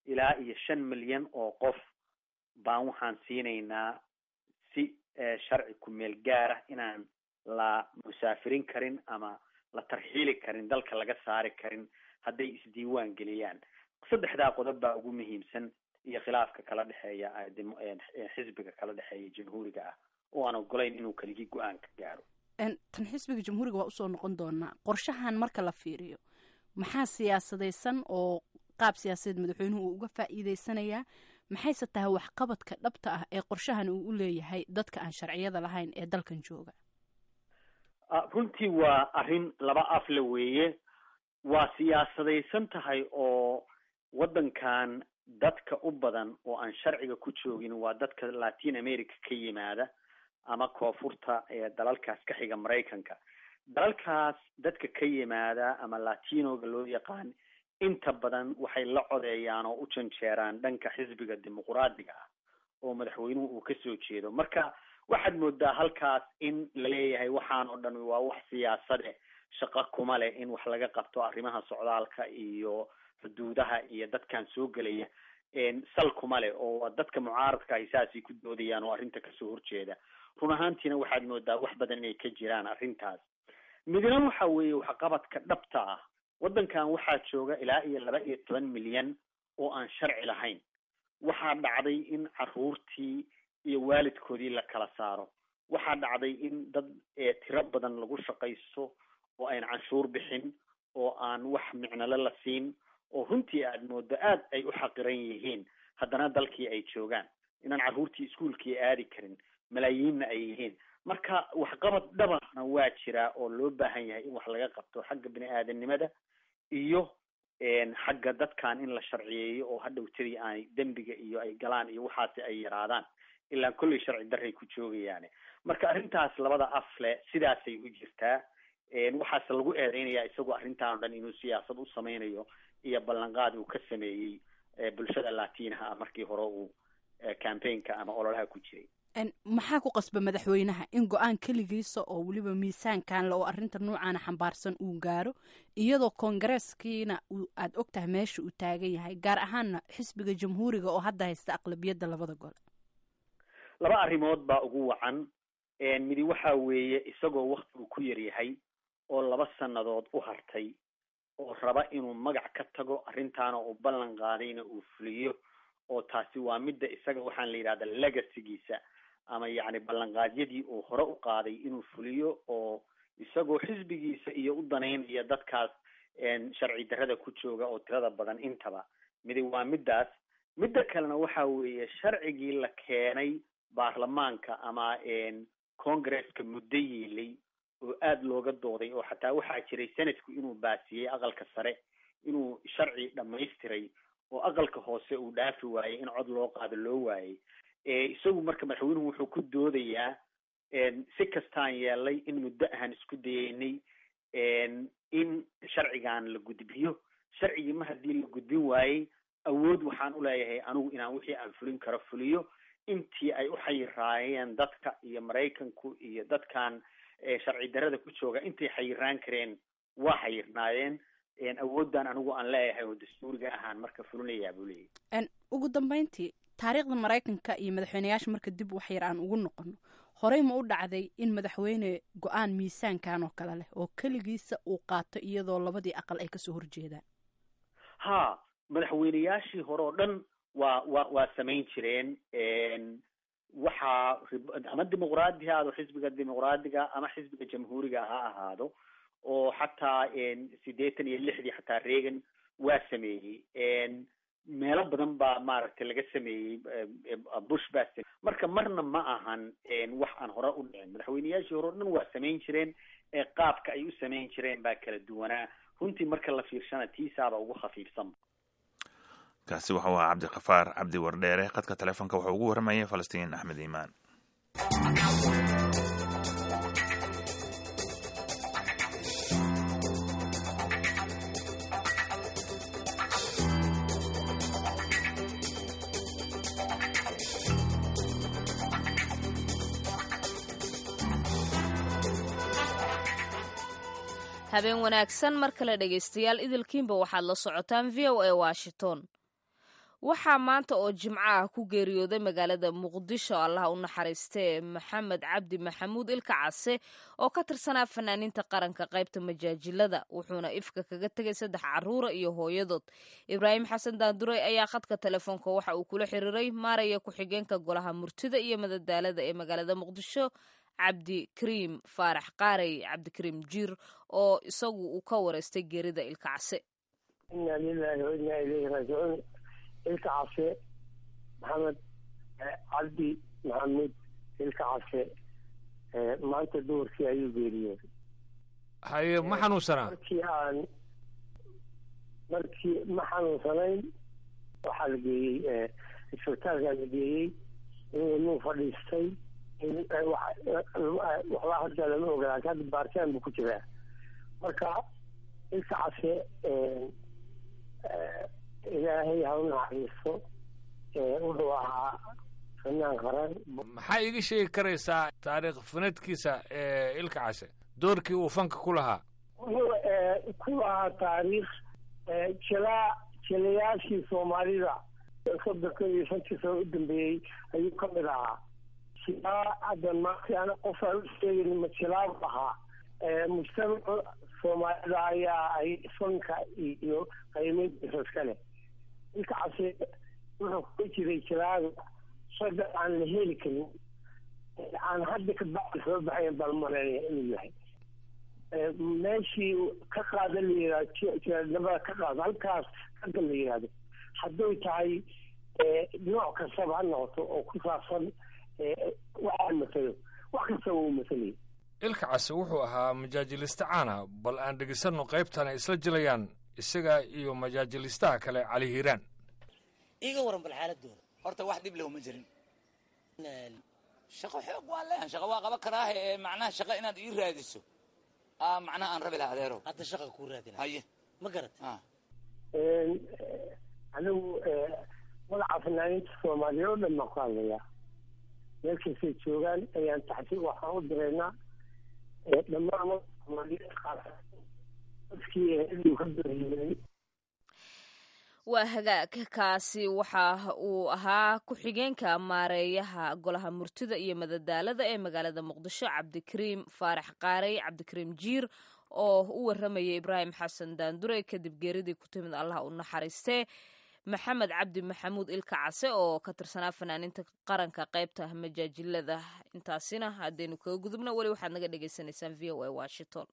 Speaker 10: ilaa iyo shan milyan oo qof baan waxaan siinaynaa si sharci ku-meel gaarah inaan la musaafirin karin ama la tarxiili karin dalka laga saari karin hadday isdiiwaan geliyaan saddexdaa qodob baa ugu muhiimsan iyo khilaafka kala dhexeeya xisbiga kala dhexeeya jamhuuriga ah oo aan ogolayn inuu keligii go-aan ka gaaro
Speaker 11: tan xisbiga jamhuuriga waa usoo noqon doonaa qorshahan marka la fiiriyo maxaa siyaasadaysan oo qaab siyaasadeed madaxweynuhu uu uga faa'iideysanayaa maxayse tahay waxqabadka dhabta ah ee qorshahan uu u leeyahay dadka aan sharciyada lahayn ee dalkan jooga
Speaker 10: runtii waa arrin laba afle weeye waa siyaasadaysan tahay oo waddankan dadka u badan oo aan sharciga ku joogin waa dadka latin america ka yimaada ama koonfurta ee dalalkaas ka xiga maraykanka dalalkaas dadka ka yimaada ama latinoga loo yaqaan inta badan waxay la codeeyaan oo u janjeeraan dhanka xisbiga dimuquraadiga ah oo madaxweynuhu uu kasoo jeedo marka waxaad moodaa halkaas in la leeyahay waxaan oo dhan waa wax siyaasade shaqo kuma leh in wax laga qabto arrimaha socdaalka iyo xuduudaha iyo dadkan soo gelaya sal kuma leh oo dadka mucaaradka ahi saasay ku doodayaan oo arrinta kasoo horjeeda run ahaantiina waxaad moodaa wax badan inay ka jiraan arrintaas midna waxa weeye waxqabadka dhabta ah waddankan waxaa jooga ilaa iyo laba iyo toban milyan oo aan sharci lahayn waxaa dhacday in caruurtii iyo waalidkoodii la kala saaro waxaa dhacday in dad tiro badan lagu shaqaysto oo ayn canshuur bixin oo aan wax micnole la siin oo runtii aad moodo aad ay u xaqiran yihiin haddana dalkii ay joogaan inaan carruurtii iskuolkii aadi karin malaayiinna ay yihiin marka waxqabad dhabarna waa jiraa oo loo baahan yahay in wax laga qabto xagga bini aadanimada iyo xagga dadkan in la sharciyeeyo oo hadhowtadii aanay dembiga iyo ay galaan iyo waxaasi ay yaraadaan ilaa kolley sharci darray ku joogayaane marka arrintaas labada afle sidaasay u jirtaa waxaase lagu eedeynayaa isagoo arrintan o dhan inuu siyaasad u sameynayo iyo ballanqaad uu ka sameeyey bulshada latinaha ah markii hore uu campaignka ama ololaha ku jiray
Speaker 11: maxaa ku qasba madaxweynaha in go-aan keligiisa oo weliba miisaankan le oo arrinta noocaana xambaarsan uu gaaro iyadoo koongareeskiina aad og tahay meesha uu taagan yahay gaar ahaanna xisbiga jamhuuriga oo hadda haysta aqlabiyadda labada gole
Speaker 10: laba arrimood baa ugu wacan midi waxa weeye isagoo waktigu ku yaryahay oo laba sannadood u hartay oo raba inuu magac ka tago arrintaana uu ballan qaadayna uu fuliyo oo taasi waa midda isaga waxaan la yidhahda legacygiisa ama yacni ballanqaadyadii uu hore u qaaday inuu fuliyo oo isagoo xisbigiisa iyo u danaynaya dadkaas sharci darrada ku jooga oo tirada badan intaba midi waa middaas midda kalena waxa weeye sharcigii la keenay baarlamaanka ama congresska muddo yeelay oo aada looga dooday oo xataa waxaa jiray senatku inuu baasiyey aqalka sare inuu sharci dhamaystiray oo aqalka hoose uu dhaafi waayey in cod loo qaado loo waayey isagu marka madaxweynuhu wuxuu ku doodayaa si kastaan yeelay in muddo ahaan isku dayeynay in sharcigan la gudbiyo sharcigii ma haddii la gudbin waayey awood waxaan u leeyahay anigu inaan wixii aan fulin karo fuliyo intii ay u xayiraayeen dadka iyo maraykanku iyo dadkan sharci darrada ku jooga intay xayiraan kareen waa xayirnaayeen awooddan anigu aan leeyahay oo dastuuriga ahaan marka fulinayaa buu leeyahy
Speaker 11: ugu dambeyntii taariikhda maraykanka iyo madaxweyneyaasha marka dib wax yar aan ugu noqono horey ma u dhacday in madaxweyne go-aan miisaankan oo kale leh oo keligiisa uu qaato iyadoo labadii aqal ay kasoo horjeedaan
Speaker 10: ha madaxweyneyaashii hore oo dhan waa wa waa samayn jireen waxaa ama dimuqraadi ha ahaado xisbiga dimuqraadiga ama xisbiga jamhuuriga ha ahaado oo xataa siddeetan iyo lixdii xataa reagan waa sameeyey meelo badan baa maaragtay laga sameeyey bush baa samey marka marna ma ahan wax aan hore u dhicin madaxweyneyaashii hore o dhan waa samayn jireen qaabka ay u samayn jireen baa kala duwanaa runtii marka la fiirshana tiisaaba ugu khafiifsanba
Speaker 1: kaasi waxau ahaa cabdikafaar cabdi wardheere khadka telefoonka wuxuu ugu warramayay falastiin axmed iimaan
Speaker 2: habeen wanaagsan mar kale dhegaystayaal idilkiinba waxaad la socotaan v o a washington waxaa maanta oo jimco ah ku geeriyooday magaalada muqdisho allaha u naxariistee maxamed cabdi maxamuud ilka case oo ka tirsanaa fanaaniinta qaranka qaybta majaajilada wuxuuna ifka kaga tegay saddex caruura iyo hooyadood ibraahim xasan daanduray ayaa khadka telefoonka waxa uu kula xiriiray maaraya ku-xigeenka golaha murtida iyo madadaalada ee magaalada muqdisho cabdikariim faarax qaarey cabdikariim jiir oo isagu uu ka wareystay geerida ilka case
Speaker 12: inaa lilahi wa inaa ilayhi raajicuun ilka case maxamed cabdi maxamuud ilka case maanta duhurkii ayuu geeriyooday
Speaker 13: haye ma xanuunsanaa
Speaker 12: markii aan markii ma xanuunsanayn waxaa la geeyey isbitaalkaa la geeyey inuu fadhiistay waxbaa hadda lama ogaa hadda baaritaan buu ku jiraa marka ilka case ilaahay ha u naxariisto wuxuu ahaa fanaan qaran
Speaker 13: maxaa iiga sheegi karaysaa taariikh fanadkiisa ilka case doorkii uu fanka ku lahaa
Speaker 12: wuxuu ku lahaa taariikh jilaa jilayaashii soomaalida soddonka iyo shantii sano u dambeeyey ayuu ka mid ahaa jilaa hadda maanta ana qof aan u sheegin ma jilaabu ahaa mujtamaca soomaalida ayaa ay fanka iyo qiimeyntiisa iska leh ilka case wuxuu kula jiray jilaaga shaga aan la heli karin aan hadda ka bacdi soo baxayn baan maleynaya inuu yahay meeshii ka qaada la yihahdo jiradnimada ka qaado halkaas ragga la yihahdo hadday tahay nooc kastaba ha noqoto oo ku saabsan waxaa matalo wax kastaba uu matalaya
Speaker 13: ilka case wuxuu ahaa majaajiliste caana bal aan dhegeysano qaybtan ay isla jilayaan isaga iyo majaajilistaha kale cali hiiraan
Speaker 14: iiga waran bal xaaladooda
Speaker 15: horta wax dhib leh uma jirin shaqo xoog waa leeyahan shaqo waa qaban karaahe ee macnaha shaqo inaad ii raadiso aa macnaha aan rabi laha adeero
Speaker 14: hadda shaqa kuu raadina
Speaker 15: haye
Speaker 14: ma garat
Speaker 12: anigu magaca fanaaniinta soomaaliya oo dhan baan ku hadlayaa meel kastay joogaan ayaan taxsi waxaan u diraynaa dhammaan magaca soomaaliyeed qaasa dadkii eheluu ka dooriyey
Speaker 2: waa hagaag kaasi waxa uu ahaa ku-xigeenka maareeyaha golaha murtida iyo madadaalada ee magaalada muqdisho cabdikariim faarax qaarey cabdikariim jiir oo u waramayay ibraahim xasan daandure kadib geeridii ku timid allah u naxariistee maxamed cabdi maxamuud ilka case oo ka tirsanaa fanaaniinta qaranka qaybta majaajilada intaasina haddaynu kaga gudubna weli waxaad naga dhagaysanaysaan v o a washington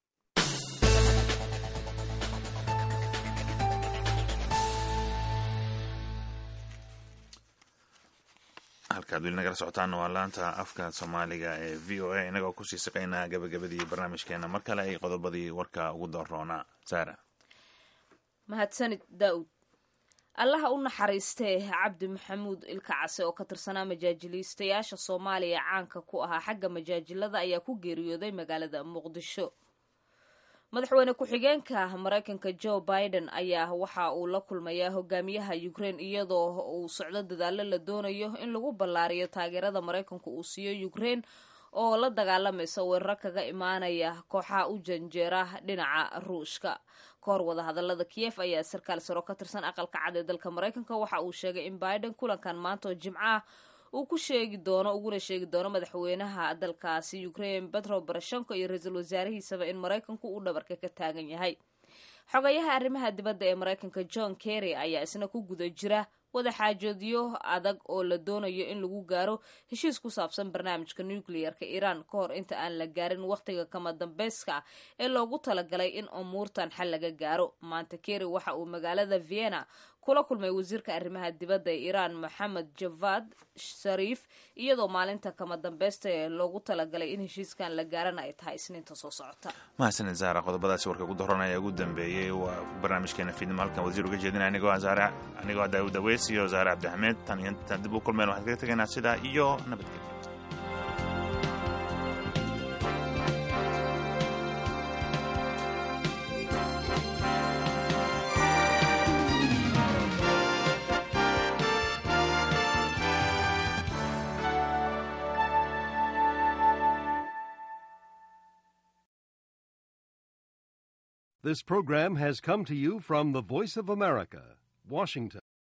Speaker 1: halkaad weli nagala socotaana waa laanta afka soomaaliga ee v o a inagoo kusii saqaynaa gabagabadii barnaamijkeena mar kale ay qodobadii warka ugu doorroonaa saara
Speaker 2: mahadsanid daa'ud allaha u naxariistee cabdi maxamuud ilka case oo ka tirsanaa majaajiliistayaasha soomaaliya caanka ku ahaa xagga majaajilada ayaa ku geeriyooday magaalada muqdisho madaxweyne ku-xigeenka maraykanka joe biden ayaa waxa uu la kulmayaa hogaamiyaha ukraine iyadoo uu socdo dadaalo la doonayo in lagu ballaariyo taageerada maraykanku uu siiyo ukraine oo la dagaalamaysa weeraro kaga imaanaya kooxaha u janjeera dhinaca ruushka kahor wadahadalada kiyef ayaa sarkaal saro ka tirsan aqalka cad ee dalka maraykanka waxa uu sheegay in biden kulankan maanta oo jimco ah uu ku sheegi doono uguna sheegi doono madaxweynaha dalkaasi ukraine petro barashenko iyo ra-iisul wasaarihiisaba in maraykanku uu dhabarka ka taagan yahay xogayaha arrimaha dibadda ee maraykanka john kerry ayaa isna ku guda jira wadaxaajoodyo adag oo la doonayo in lagu gaaro heshiis ku saabsan barnaamijka nuclearka iiraan ka hor inta aan la gaarin wakhtiga kama dambeyska ee loogu talagalay in umuurtan xal laga gaaro maanta kerry waxa uu magaalada vienna kula kulmay wasiirka arrimaha dibadda ee iiraan moxamed javad shariif iyadoo maalinta kama dambeysta ee loogu talagalay in heshiiskan la gaarana ay tahay isniinta soo socota
Speaker 1: mahadsanid zaara qodobadaasi warka ugu doranaya ugu dambeeyey waa barnaamijkeena fiidnimo halkan wasiir uga jeedinaya anigoo zaare anigoo daawud aweys iyo zaare cabdixameed tan iyo intaan dib u kulmeen waxaan kaga tegaynaa sidaa iyo nabadgelyo
Speaker 16: This program has come to you from the Voice of America, Washington.